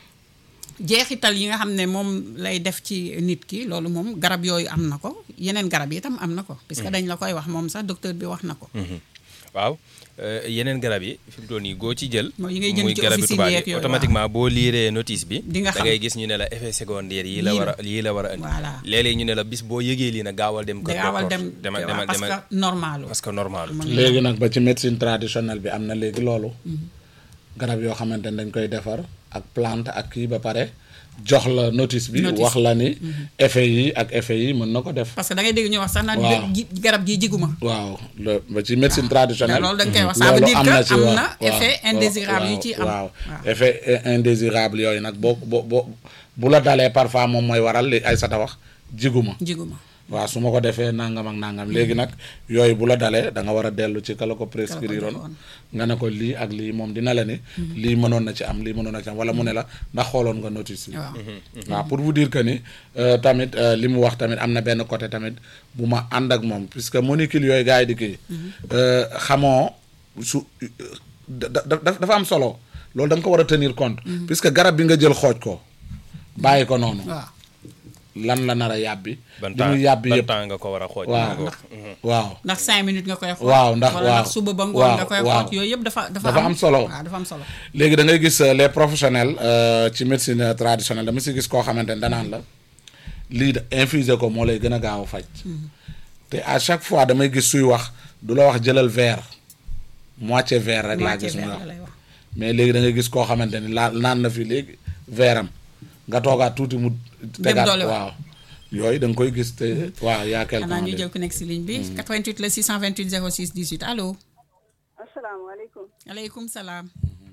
jeexital yi nga xam ne moom lay def ci nit ki loolu moom garab yooyu am na ko yeneen garab yi itam am na ko puisque dañ la koy wax moom sax docteur bi wax na ko waaw euh, yeneen garab yi fi mu toll nii goo ci jël. Mooy yi ngay jënd muy ci garabi officine tubaab yeeg yi yooyu, automatiquement boo liiree notice bi. Di nga da xam. ngay gis ñu ne la effet secondaire yi la Lii war la. a lii la war a indi. Voilà. léeg-léeg ñu ne la bis boo yëgee lii nag gaawal dem. kër gaawal docteur. dem demal demal parce demal que normal parce que normal. léegi nag ba ci médecine traditionnelle bi am na léegi loolu garab yoo xamante ne dañ koy defar ak plante ak kii ba pare jox la notice bi Notice. wax la ni effet yi ak effet yi mën na ko def parce que da ngay dégg ñu wax sax naan Waaw. ji- garab gi jiguma waaw le ba ci médecine traditionnelle loolu dañ koy wax ça veut loolu dire am que na ci am waaw, na waaw, effet waaw, indésirable yu waaw, ci am waaw waaw. effet i- indésirable yooyu nag boo boo boo bu la dalee parfois moom mooy waral li ay sata wax jiguma jiguma waaw su ma ko defee nangam ak nangam léegi nag yooyu bu la dalee da nga war a dellu ci kala ko prescrire woon joxoon. nga ne ko lii ak lii moom dina la ni lii mënoon na ci am lii mënoon na ci am wala mu ne la ndax xooloon nga notice yi waaw waaw pour vous dire que ni euh, tamit euh, li mu wax tamit am na benn côté tamit bu ma ànd ak moom puisque molécule yooyu gars yi di kii euh, xamoo su da- da- da- dafa am solo loolu da nga ko war a tenir compte puisque garab bi nga jël xooj ko bàyyi ko noonu waaw lan la nar a yàbbi ban li temps muy yàbbi ban yëpp temps nga ko war a xooj. waaw nga ko- waaw ndax cinq minutes nga koy xool Waaw, ndax- wala waaw. ndax suba ba ngoon Waaw, nga koy waaw. xool yooyu yëpp dafa dafa Dafa am solo. waaw dafa am solo léegi da ngay gis euh, les professionnels euh, ci médecine euh, traditionnelle dama si gis koo xamante ne danaan la lii da infuser ko moo lay gën a gaaw a faj te à chaque fois damay gis suy wax du la wax jëlal verre moitié verre rek laa moitié gis muy verre wax la lay wax mais léegi da ngay gis koo xamante ni laa naan na fi léegi verre am nga toogaat tuuti mu tegaat dolliwaat. waaw yooyu da nga koy gis te waaw yaa quelque xanaa temps ñu léegi. jël ku nekk si ligne bi 88 la 628 06 18 allo asalaamaaleykum aleykum salaam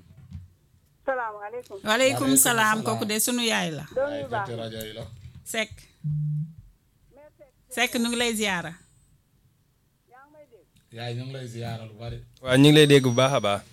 salaamaaleykum waaleykum salaam kooku de sunu yaay la doom yu baax Te rajo yi la. Seck Seck nu ngi lay ziyaara yaay ñu ngi lay ziyaara lu bari waaw ñu ngi lay dégg bu baax a baax.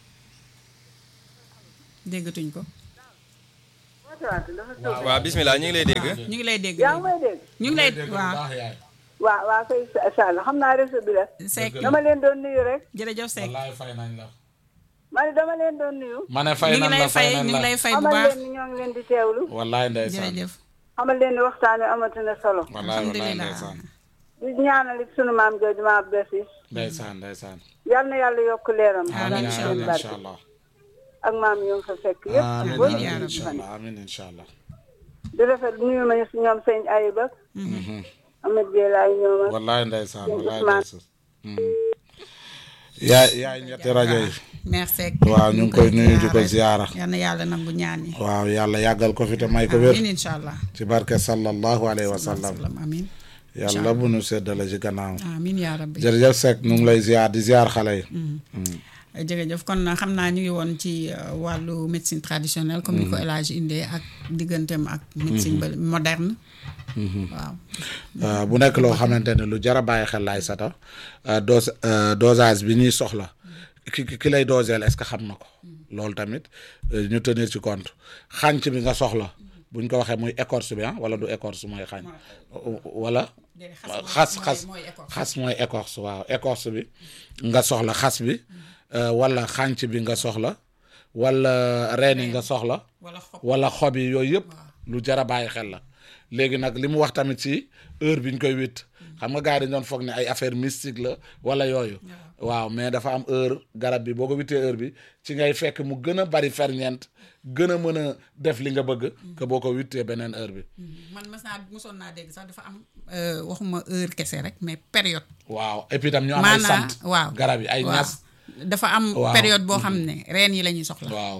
déggatuñ ko wootewaat dafa tuub waaw bismillah ñu ngi lay dégg. ñu ngi lay dégg yaa ngi may dégg ñu ngi lay dégg bu waaw baax yaay waa waa kay sall xam naa réseau bi la Seck dama leen doon nuyu rek jërëjëf Seck wallaay fay nañ la ma ne dama leen doon nuyu ma ne fay ñu ngi nañ lay la fay fay nañ ñu ngi lay la fay bu xamal baax leen ni ñoo ngi leen di teewlu wallaay ndeysaan jërëjëf xamal leen ni waxtaan wi amati na solo wallaay wallaay alhamdulilah ndeysaan di ñaanal it sunu maam jooju ma Abdou Ciss ndeysaan ndeysaan yal na yàlla yokk leeram amiin incha yaa seen rabbi barke incha allah ak maam yoo ngi fa fekk yëpp ak amiin boo amiin leen yaa di incha fan allah amiin incha allah di rafet nuyu ma si ñoom sëñ Ayib ak Amed Dielaay ñoom ak wallaay ndeysaan wallaay Ousmane. ndeysaan yaay yaay ñetti rajo yi merci Seck waaw ñu ngi koy nuyu di ko ziyaara yal na yàlla nangu ñaan yi waaw yàlla yàggal ko fi te may ko wér amiin incha allah ci barke sallallahu alayhi wa sallam salaam amiin yàlla bu nu seddale ci gannaaw amiin yaa rabbi jërëjëf Seck ñu ngi lay ziar di ziar xale yi jërëjëf kon xam naa ñu ngi woon ci euh, wàllu médecine traditionnelle comme ni ko El Hadj indee ak digganteem ak médecine ba moderne waaw Uh, bu nekk loo xamante ne lu jar a bàyyi xel laay sata uh, dose uh, dosage bi ñuy soxla ki ki- ki lay doseel est-ce que xam na ko loolu tamit uh, ñu tenir ci compte xànc bi nga soxla buñ ko waxee muy écorce bi ah wala du écorce mooy xànc wala xas xas xas mooy écorce waaw écorce bi nga soxla xas bi uh, wala xànc bi nga soxla wala reen yi nga soxla wala xob wala xob yi yooyu yëpp lu jar a bàyyi xel la léegi nag li mu wax tamit ci heure bi ñu koy witt xam nga gars yi dañu doon foog ne ay affaire mystique la wala yooyu waaw mais dafa am heure garab bi boo ko wittee heure bi ci ngay fekk mu gën a bari ferñeent gën a mën a def li nga bëgg que boo ko wittee beneen heure bi man mas naa mosoon naa dégg sax dafa am euh, waxuma heure kese rek mais période waaw et puis tam ñu am ay maanaa sant waaw garab yi ay waaw. ñas dafa am Waaw. période boo xam ne reen yi la ñuy soxla waaw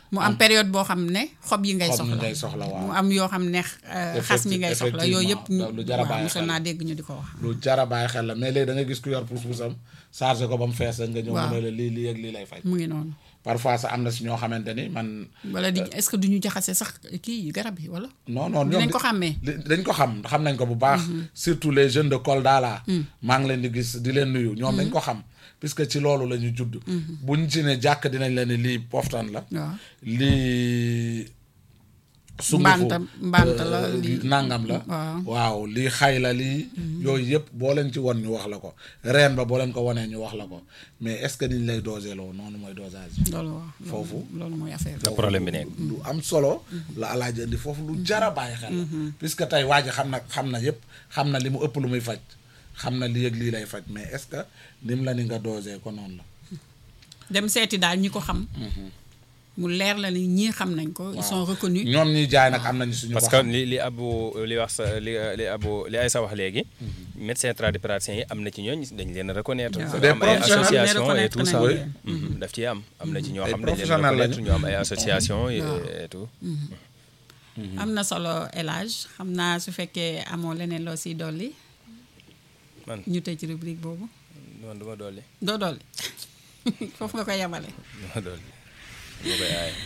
mu am période boo xam ne xob yi ngay xob mi soxla ngay soxla waaw mu am yoo xam ne euh, xas mi ngay soxla yooyu yëpp effectivement, lu jar a waaw bàyyi mosoon xel. naa dégg ñu di ko wax lu jara bàyyi xel la mais léegi da nga gis ku yor pousse-poussam chargé ko ba mu fees rek nga ñëw Waaw. mu ne la lii lii ak lii lay faj mu ngi noonu parfois sax am na si ñoo xamante ni man wala di est-ce que duñu jaxase sax kii yi garab yi wala non non dinañ ñoom ko xàmmee li- dañ ko xam xam nañ ko bu baax surtout les jeunes de Kolda là maa ngi leen di gis di leen nuyu ñoom dañ ko xam puisque ci loolu la ñu judd buñ ci ne jàkk dinañ leen ne lii poftan la waaw lii sungufu Mbanta mbanta la euh, lii nangam la waaw. waaw lii xay la lii yooyu yëpp boo leen ci won ñu wax la ko reen ba boo leen ko wanee ñu wax la ko mais est-ce que niñ lay dosé loo noonu mooy dosage bi loolu waaw Foofu. loolu mooy affaire bi la problème bi nekk lu am solo la alaaji indi foofu lu jara bàyyi xel la puisque tey waa ji xam na xam na yëpp xam na li mu ëpp lu muy faj xam na lii ak lii lay faj mais est-ce que nim la ni nga dosé ko noonu la dem seeti daal ñi ko xam mu leer la ni ñii xam nañ ko ils sont reconnus ñoom ñuy jaay nag am nañu suñu parce ko que xam li li abu li wax sa li li abu li ay sa wax léegi médecin tradipraticien yi am na ci ñooñ dañ leen reconnaître Waaw. dafa am ay Des professionnels, association et reconnaître tout ça nañ Oui. leen. Mhm, daf ci am am na ci ñoo Ay xam dañ leen professionnels reconnaître lañu. ñu am ay association et et tout am na solo élage xam naa su fekkee amoo leneen loo siy dolli man ñu tëj rubrique boobu man du ma dolli doo dolli foofu nga koy yemale du ma dolli du ma koy aaye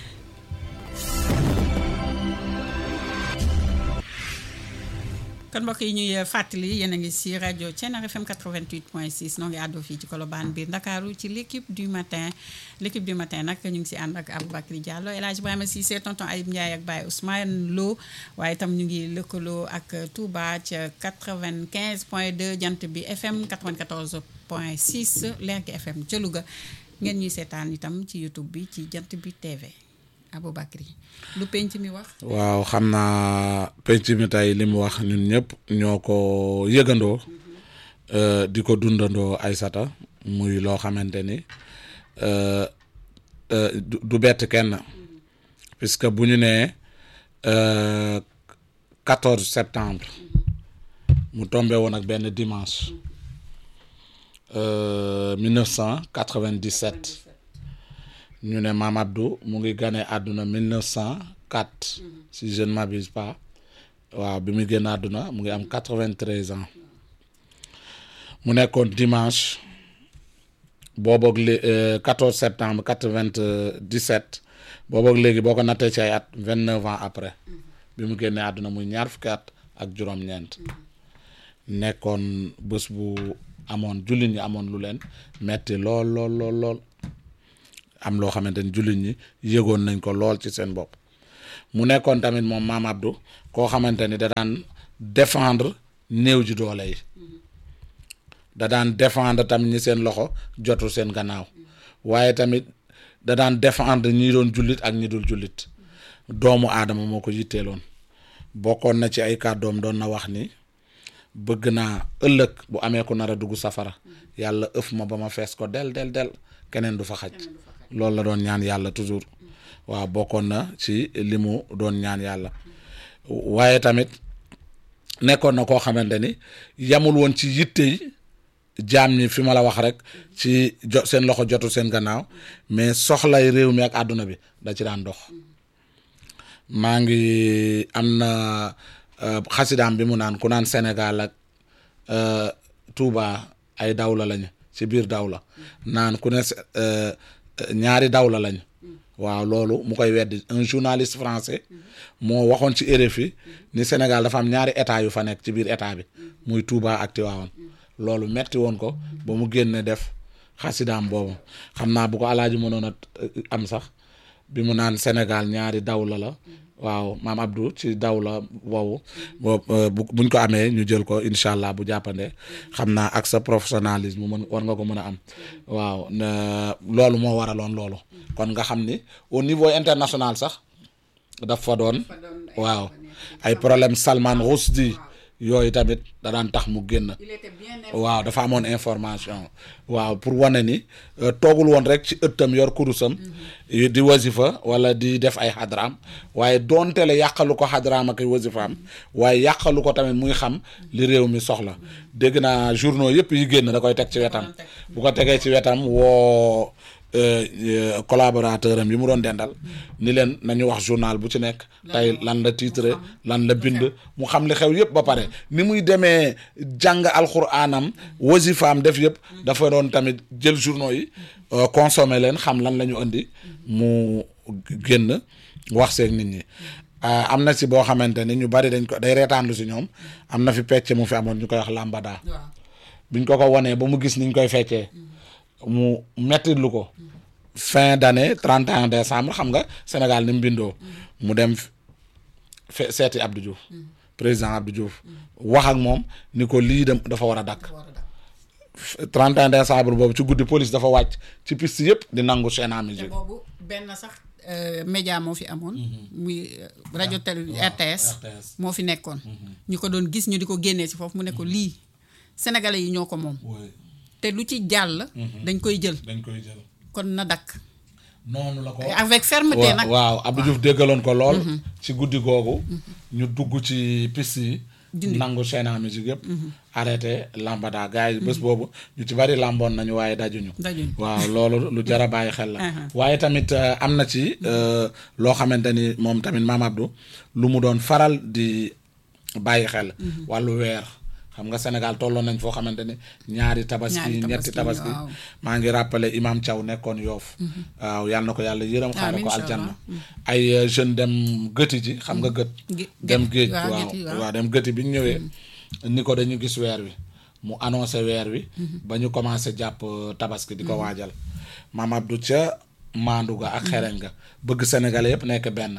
kon mbokk yi ñuy fàttali yéen a ngi si rajo Thiénare FM 88.6 noo ngi àddoo fii ci Colobane biir Ndakaaru ci l' équipe du matin l' équipe du matin nag ñu ngi si ànd ak Aboubacry Diallo El Hadj Ibrahima Cissé tonton Ayib Ndiaye ak Baye Ousmane Lo waaye itam ñu ngi lëkkaloo ak Touba ca 95.2 jant bi FM 94.6 Lergui FM ca Louga ngeen ñuy seetaan itam ci YouTube bi ci jant bi TV Aboubacry lu penc mi wax. waaw xam naa penc mi tey li mu wax ñun ñëpp ñoo ko yëgandoo euh, di ko dundandoo Aysata muy loo xamante ni euh, euh, du du bett kenn puisque bu ñu nee euh, 14 septembre mu tombé woon ak benn dimanche euh, 1997 ñu ne Maam Abdou mu ngi gane àdduna 1904 si je ne m'abuse pas waaw bi muy génn àdduna mu ngi am 93 ans mu nekkoon dimanche booboog lé euh, 14 septembre 97 booboog léegi boo ko nattee ci ay at 29 ans après bi mu génnee àdduna muy ñaar fukki at ak juróom-ñeent nekkoon bés bu amoon jullit ñi amoon lu leen metti lool lool lool lool am loo xamante ni jullit ñi yëgoon nañ ko lool ci seen bopp mu nekkoon tamit moom maam Abdou koo xamante ni da daan défendre néew ji doole yi da daan défendre tamit ñi seen loxo jotul seen gannaaw waaye tamit da daan défendre ñi doon jullit ak ñi dul jullit doomu aadama moo ko yitteeloon bokkoon na ci ay kàddoom doon na wax ni bëgg naa ëllëg bu amee ku nar a dugg safara yàlla ëf ma ba ma fees ko del del del keneen du fa xaj loolu la doon ñaan yàlla toujours waaw bokkoon na ci li mu doon ñaan yàlla waaye tamit nekkoon na koo xamante ni yamul woon ci yitte yi jaam ñi fi ma la wax rek ci jo seen loxo jotul seen gannaaw mais soxlay réew mi ak àdduna bi da ci daan dox maa ngi am na euh, xasidaam bi mu naan ku naan Sénégal ak euh, Touba ay dawla lañu ci biir dawla naan ku ne se- euh, ñaari dawla lañu waaw loolu mu koy weddi un journaliste français moo waxoon ci RFI ni Sénégal dafa am ñaari état yu fa nekk ci biir état bi muy Touba ak Tivaouane loolu metti woon ko ba mu génne def xasidaam boobu xam naa bu ko alaaji mënoon a euh, am sax bi mu naan Sénégal ñaari dawla la waaw maam Abdou ci dawla boobu boobu bu buñ ko amee ñu jël ko incha allah bu jàppandee xam naa ak sa professionnalisme mën war nga ko mën a am waaw na- loolu moo waraloon loolu kon nga xam ni au niveau international sax daf fa doon waaw ay problème Salman Rushdie yooyu tamit da daan tax mu génn waaw dafa amoon information waaw pour wane ni euh, toogul woon rek ci ëttam yor kurusam di wasifa wala di def ay xadraam waaye doonte la yàqalu ko xadraam ak ay wasifaam waaye yàqalu ko tamit muy xam li réew mi soxla dégg naa journaux yëpp yi génn da koy teg ci wetam bu ko tegee ci wetam woo euh, euh, collaborateur am yi mu doon dendal ni leen nañu wax journal bu ci nekk tey lan la titre lan la bind mu xam li xew yëpp ba pare ni muy demee jàng alxuraanam wasifaam def yëpp dafa doon tamit jël journaux yi euh, consommer leen xam lan la ñu indi mu génn wax seeg nit ñi ah, am na si boo xamante ni ñu bari dañ ko day reetaanlu si ñoom am na fi pecc mu fi amoon ñu koy wax lambada waaw biñ ko ko wonee ba mu gis niñ koy feccee mu mettitlu ko fin d'année 31 décembre xam nga Sénégal ni mu bindoo mu dem fe seeti Abdou Diouf président Abdou Diouf wax ak moom ni ko lii dem dafa war a dakk war a def 31 décembre boobu ci guddi police dafa wàcc ci piste yëpp di nangu chaîne à te musique boobu benn sax euh, média moo fi amoon muy euh, rajo télé RTS RTS. moo fi nekkoon ñu ko doon gis ñu di ko génnee si foofu mu ne ko lii sénégalais yi ñoo ko moom te lu ci jàll dañ koy jël dañ koy jël kon na dakk noonu la ko avec fermeté wa- nag waaw Abdou Diouf déggaloon ko lool ci guddi googu ñu dugg ci piste yi Dindi. nangu chaîne à musique yëpp arrêté lambada gars yi bés boobu ñu ci bari lamboon nañu waaye dajuñu dajuñ waaw loolu lu jar a bàyyi xel la Uh-huh. waaye tamit euh, am na ci euh, loo xamante ni moom tamit maam Abdou lu mu doon faral di bàyyi xel wàllu weer xam nga Sénégal tolloon nañ foo xamante ni ñaari tabaski Ñaari ñetti tabaski, tabaski waaw. maa ngi rappelé Imam Thiaw nekkoon yoof waaw yàlla na ko yàlla yërëm xaare Amiin, ko incha aljanna Allah. ay euh, jeune dem gëti ji xam nga gët Gé- dem gét- géej waaw, waaw géej, waaw. waaw dem gëti bi ñu ñëwee ni ko dañu gis weer wi mu annoncé weer wi ba ñu commencé jàpp euh, tabaski di ko waajal maam Abdou ca maandu ga ak xereñ ga bëgg sénégalais yëpp nekk benn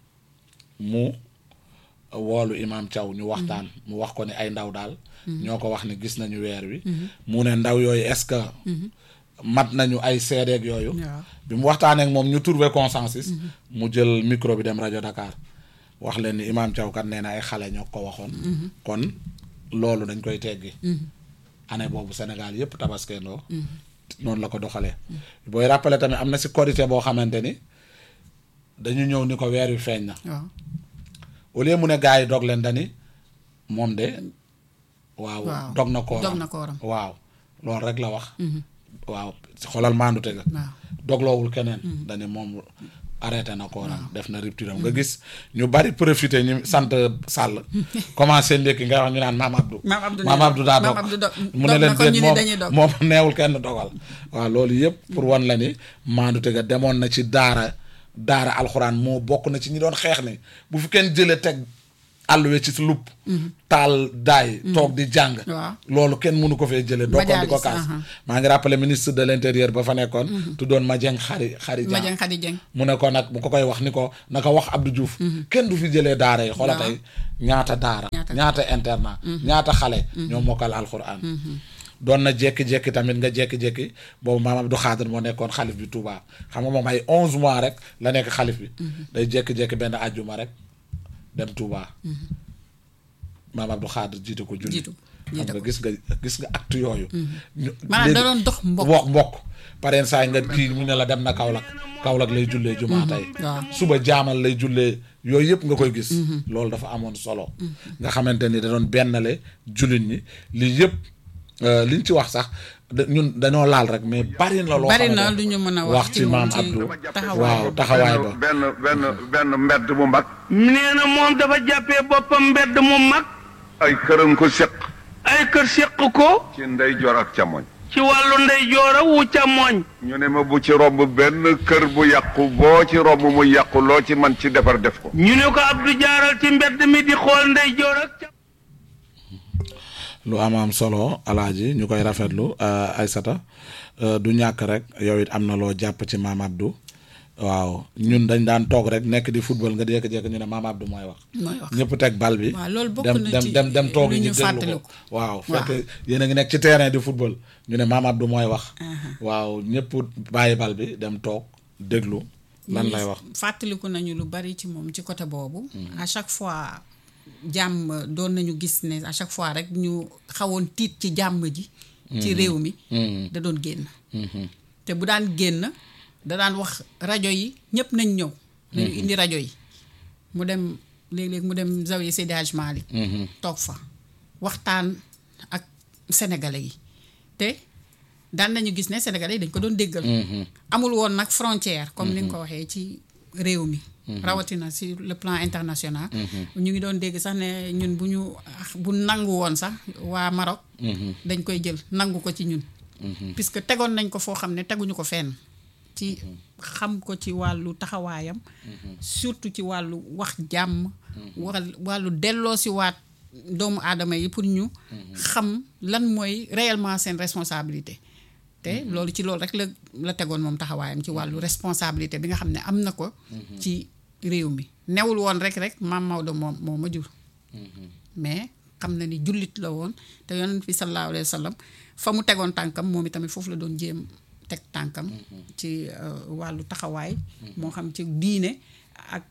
mu woolu imam Thiaw ñu waxtaan mu wax ko ni ay ndaw daal ñoo ko wax ni gis nañu weer wi mu ne ndaw yooyu est-ce que mat nañu ay seedeeg yooyu waaw bi mu waxtaanee ak moom ñu trouvé consensus mu jël micro bi dem rajo Dakar wax leen ni imam Thiaw kat nee na ay xale ñoo ko waxoon kon loolu dañ koy teggi année boobu Sénégal yëpp tabaskeendoo noonu la ko doxalee booy rappelé tamit am na si korité boo xamante ni dañu ñëw ni ko weer wi feeñ na waaw au lieu mu ne gars yi dog leen dani moom de waaw Waaw. dog na kooram dog na kooram. waaw loolu rek la wax waaw xoolal maandu tega waaw dogloowul keneen dani moom arrêté na kooram def na rupture am nga gis ñu bari profité ñu sant Sall commencé ndékki nga wax ñu naan maam Abdou Maam Abdou maam nee na- Abdou daa Maam dog Abdou dog- mu dog ne na leen kon ñu déet ni moom dañuy dog. moom neewul kenn dogal waaw loolu yëpp pour wan la ni maandu tega demoon na ci daara daara alxuraan moo bokk na ci ñi doon xeex ni bu fi kenn jëlee teg àlluwe ci si lupp taal daay toog di jàng Waaw. loolu kenn mënu ko fee jëlee dokkoon di ko Majalis, kaas aha. maa ngi rappelé ministre de l'intérieur ba fa nekkoon tuddoon Madieng Khary Khary Dia Madiang Khady Dieng mu ne ko nag bu ko koy wax ni ko naka wax Abdou Diouf kenn du fi jëlee daara yi xoola Waaw. tey ñaata daara Ñaata- ñaata internat ñaata xale ñoo mokkal alxuraan doon na jékki-jékki tamit nga jékki-jékki boobu maam Abdou Khadir moo nekkoon xalif bi Touba xam nga moom ay onze mois rek la nekk xalif bi day jékki-jékki benn àjjuma rek dem Touba maam Abdou Khadir jiite ko julli Jiitu, xam jiite nga ko. gis nga gis nga acte yooyu ñu- maanaam da léegi- doon dox mbokk mbokk mbokk pareen saa yi nga kii mu ne la dem na Kaolack Kaolack lay jullee jumaa tey waaw. suba jaamal lay jullee yooyu yëpp nga koy gis loolu dafa amoon solo nga xamante ni da doon bennale jullit ñi lii yëpp euh, liñ ci wax sax da- ñun dañoo laal rek mais bari na loo Bari xamante na ne lu ñu mën a wax wax ci ci moom maam ci Abdou taxawaay waaw ba. taxawaay ba benn benn benn mbedd mu mag nee na moom dafa jàppee boppam mbedd mu mag ay këram ko seq ay kër séq ko ci ndeyjoor ak càmmoñ ci wàllu ndeyjoor a wu càmmooñ ñu ne ma bu ci romb benn kër bu yàqu boo ci romb mu yàqu loo ci man ci defar def ko ñu ne ko Abdou jaaral ci mbedd mi di xool ndeyjoor ak càmmooñ lu am am solo alaaji ñu koy rafetlu euh, Aysata euh, du ñàkk rek yow it am na loo jàpp ci maam Abdou waaw ñun dañ daan toog rek nekk di football nga jékki-jékki ñu ne maam Abdou mooy wax mooy wax ñëpp teg bal bi waaw loolu bokk dem na dem ci dem dem toog lu ñu ñu déglu ko fàttaliku. waaw Waaw. fekk yéen a ngi nekk ci terrain di football ñu ne maam Abdou mooy wax waaw ñëpp bàyyi bal bi dem toog déglu lan lay wax fàttaliku nañu lu bari ci moom ci côté boobu à chaque fois jàmm doon nañu gis ne à chaque fois rek ñu xawoon tiit ci jàmm ji ci réew mi da doon génn te bu daan génn da daan wax rajo yi ñëpp nañ ñëw nañu indi rajo yi mu dem léeg-léeg mu dem zawiya Seydi Hadj Malick toog fa waxtaan ak sénégalais yi te daan nañu gis ne Sénégalais yi dañ ko doon déggal amul woon nag frontière comme ni nga ko waxee ci réew mi rawatina sur le plan international ñu ngi doon dégg sax ne ñun bu ñu bu nangu woon sax waa Maroc dañ koy jël nangu ko ci ñun puisque tegoon nañ ko foo xam ne teguñu ko fenn ci xam ko ci wàllu taxawaayam surtout ci wàllu wax jàmm wal wàllu delloo si waat doomu aadama yi pour ñu xam lan mooy réellement seen responsabilité te loolu ci loolu rek la la tegoon moom taxawaayam ci wàllu responsabilité bi nga xam ne am na ko ci réew mi newul woon rek rek maam Maodo moom moo ma jur mais xam na ni jullit la woon te yonent bi sallallahu alayhi wa sallam fa mu tegoon tànkam moom itamit foofu la doon jéem teg tànkam ci wàllu taxawaay moo xam ci diine ak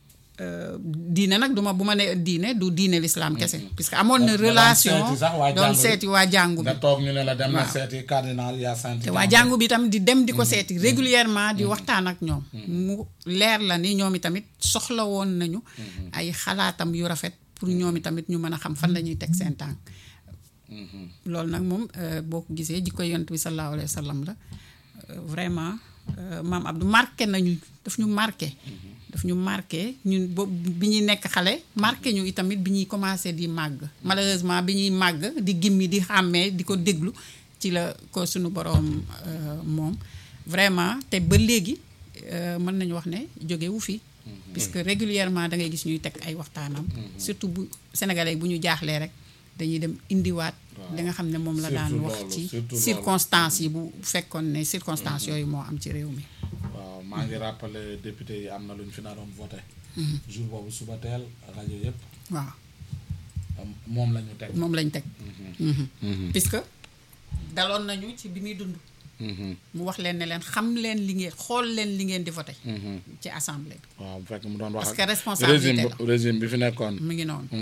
diine nag duma bu ma ne diine du diine l'islam kese puisque amoon na relation doon seeti waa jàngu bi nga toog ñu ne la dem na waaw. seeti cardinal yaa sant te waa jàngu bi tam di dem di ko seeti régulièrement di waxtaan ak ñoom mu leer la ni ñoom itamit soxla woon nañu ay xalaatam yu rafet pour ñoom itamit ñu mën a xam fan la ñuy teg seen tànk loolu nag moom euh, boo ko gisee jikko yonent bi sallallahu alayhi wa sallam la euh, vraiment euh, maam Abdou marqué nañu daf ñu marqué daf ñu marqué ñun boobu bi ñuy nekk xale marqué ñu itamit bi ñuy commencé di màgg malheureusement bi ñuy màgg di gimmi di xàmmee di ko déglu ci la ko suñu boroom euh, moom vraiment te ba léegi euh, mën nañu wax ne jógewu fi puisque régulièrement da ngay gis ñuy teg ay waxtaanam surtout bu sénégalais bu ñu jaaxlee rek dañuy dem indiwaat li nga xam ne moom la daan Surtout wax loolu, ci surtout loolu. circonstances yi bu fekkoon ne circonstances yooyu moo am ci réew mi waaw maa ngi rappelé député yi am na lu ñu fi naroon voté jour boobu suba teel rajo yëpp waaw am- moom la ñu teg moom lañ teg puisque daloon nañu ci bi muy dund mu wax leen ne leen xam leen li ngeen xool leen li ngeen di voté ci assemblée bi waaw bu fekk mu doon wax Parce ak que responsabilité régime la. bu- régime bi fi nekkoon mu ngi noonu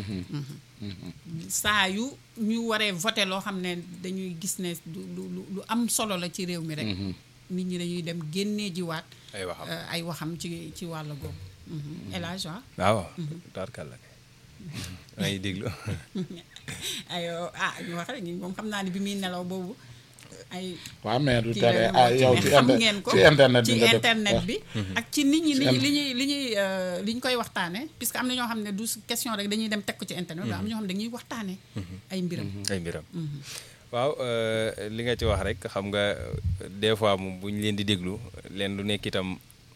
saa yu ñu waree voté loo xam ne dañuy gis ne lu lu lu- lu am solo la ci réew mi rek nit ñi dañuy dem génnee jiwaat ay waxam euh, ay waxam ci ci wàll googu El Hadj waaw waaw tarkalla kay maa ngi déglu ay ah ñu wax rek ñi moom xam naa ne bi muy nelaw boobu ay waaw mais du kii tere la ah ñu yow mais ci xam inter- ngeen ko ci internet ci bi nga def internet wax. bi ak ci nit ñi li Ci ñuy li ñuy li ñuy euh, li ñu koy waxtaane puisque am na ñoo xam ne du question rek dañuy dem teg ko ci internet am na ñoo xam ne dañuy waxtaane ay mbiram ay mbiram waaw euh, li nga ci wax rek xam nga des fois moom bu ñu leen di déglu leen lu nekk itam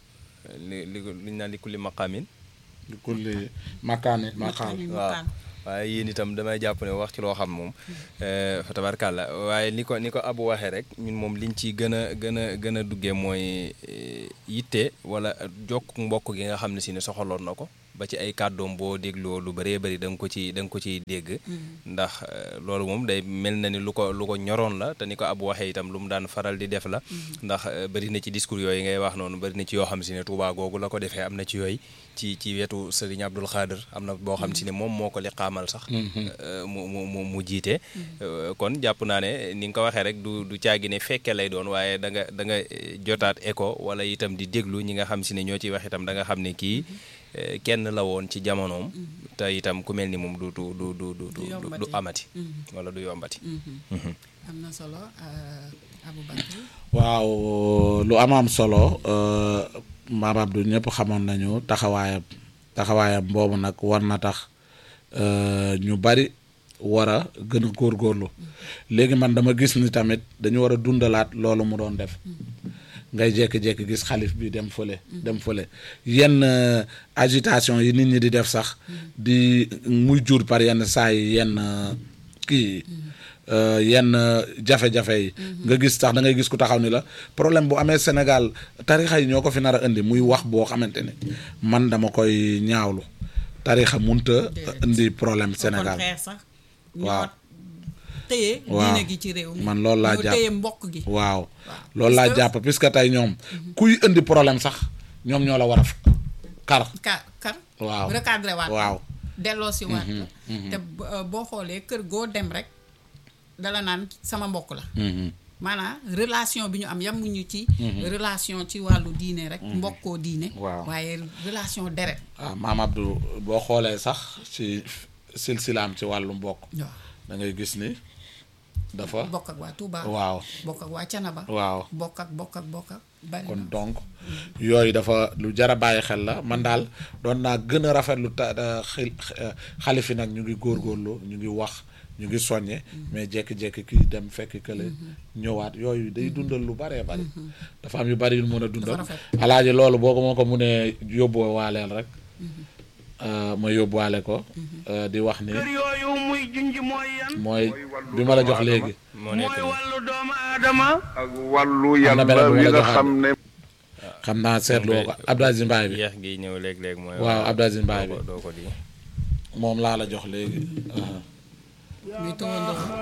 li li li ñu naan li kulli maqaamin di kulli makaani maqaam Maqaamin. waaw Maqaam. waaye yéen itam damay jàpp ne wax ci loo xam moom eh, fa tabarkàlla waaye ni ko ni ko abu waxee rek ñun moom liñ ci gën a gën a gën a duggee mooy eh, yitte wala jokk mbokk gi nga xam ne si ne soxaloon na ko ba ci ay kàddoom boo dégloo lu bëree bëri da nga ko ci da nga ko ciy dégg ndax eh, loolu moom day mel na ni lu ko lu ko ñoroon la te ni ko abu waxee itam lu mu daan faral di def la ndax eh, bëri na ci discours yooyu ngay wax noonu bëri na ci yoo xam si ne Tuubaa googu la ko defee am na ci yooyu ci ci wetu Sëriñ Abdul Xaadir am na boo xam si ne moom moo ko liqaamal sax euh, mu mu mu mu jiite Euh, kon jàpp naa ne ni nga ko waxee rek du du caagi ne fekke lay doon waaye da nga da nga eh, jotaat écho wala itam di déglu ñi nga xam si ne ñoo ciy wax itam da nga xam ne kii eh, kenn la woon ci jamonoom te itam ku mel ni moom du du du du du du du yombati. amati wala du yombati am na solo euh, Aboubacry waaw lu am am solo euh, Maam Abdou ñëpp xamoon nañu taxawaayam taxawaayam boobu nag war na tax euh, ñu bari war a gën a góorgóorlu léegi man dama gis ni tamit dañu war a dundalaat loolu mu doon def ngay jékki-jékki gis xalif bi dem fële dem fële yenn euh, agitation yi nit ñi di def sax di muy jur par yenn saa yi yenn euh, kii euh, yenn euh, jafe-jafe yi nga gis tax da ngay gis ku taxaw ni la problème bu amee Sénégal tarixa yi ñoo ko fi nar a indi muy wax boo xamante ne man dama koy ñaawlu tarixa munta Déedéet. indi problème au Sénégal contraire sax Waaw. ñoo téye Waaw. diine gi ci réew mi Man loolu laa ñoo jàpp. téye mbokk gi waaw loolu laa Parce que- jàpp puisque tey ñoom kuy indi problème sax ñoom ñoo la war a kar ka kar waaw recadré waat waaw delloo si waat la te b- euh, boo xoolee kër goo dem rek dala naan sama mbokk la Mhm. maanaam relation bi ñu am yamuñu ci relation ci wàllu diine rek mbokkoo diine Waaw. waaye relation deret waaw maam Abdou boo xoolee sax ci silsilaam ci wàllu mbokk waaw da ngay gis ni dafa bokk ak waa Touba waaw bokk ak waa Canaba waaw bokk ak bokk ak bokk ak bari kon na donc yooyu dafa lu jar a bàyyi xel la man daal doon naa gën a rafetlu ta da- xil xalifi nag ñu ngi góorgóorlu ñu ngi wax ñu ngi soññe mais jékki-jékki kii dem fekk kële ñëwaat yooyu day dundal lu baree bari dafa am yu bari yu mën a dundal rafet. alaaji loolu boo ko moo ko munee yóbbu waaleel rek euh, ma yóbbuwaale ko euh, di wax ni kër yooyu muy junj mooy yan mooy bi ma la jox léegi moo nekk mooy nii. wàllu doomu aadama ak wàllu Am na yàlla beneen bu ma wi la nga joxaat. xam ne xam naa seetlu woo ko Abdou Aziz Mbaye bi yeex gi ñëw léeg-léeg mooy waaw Abdou Aziz Mbaye doo bi ko doo ko di moom laa la jox léegi. muy tawandoo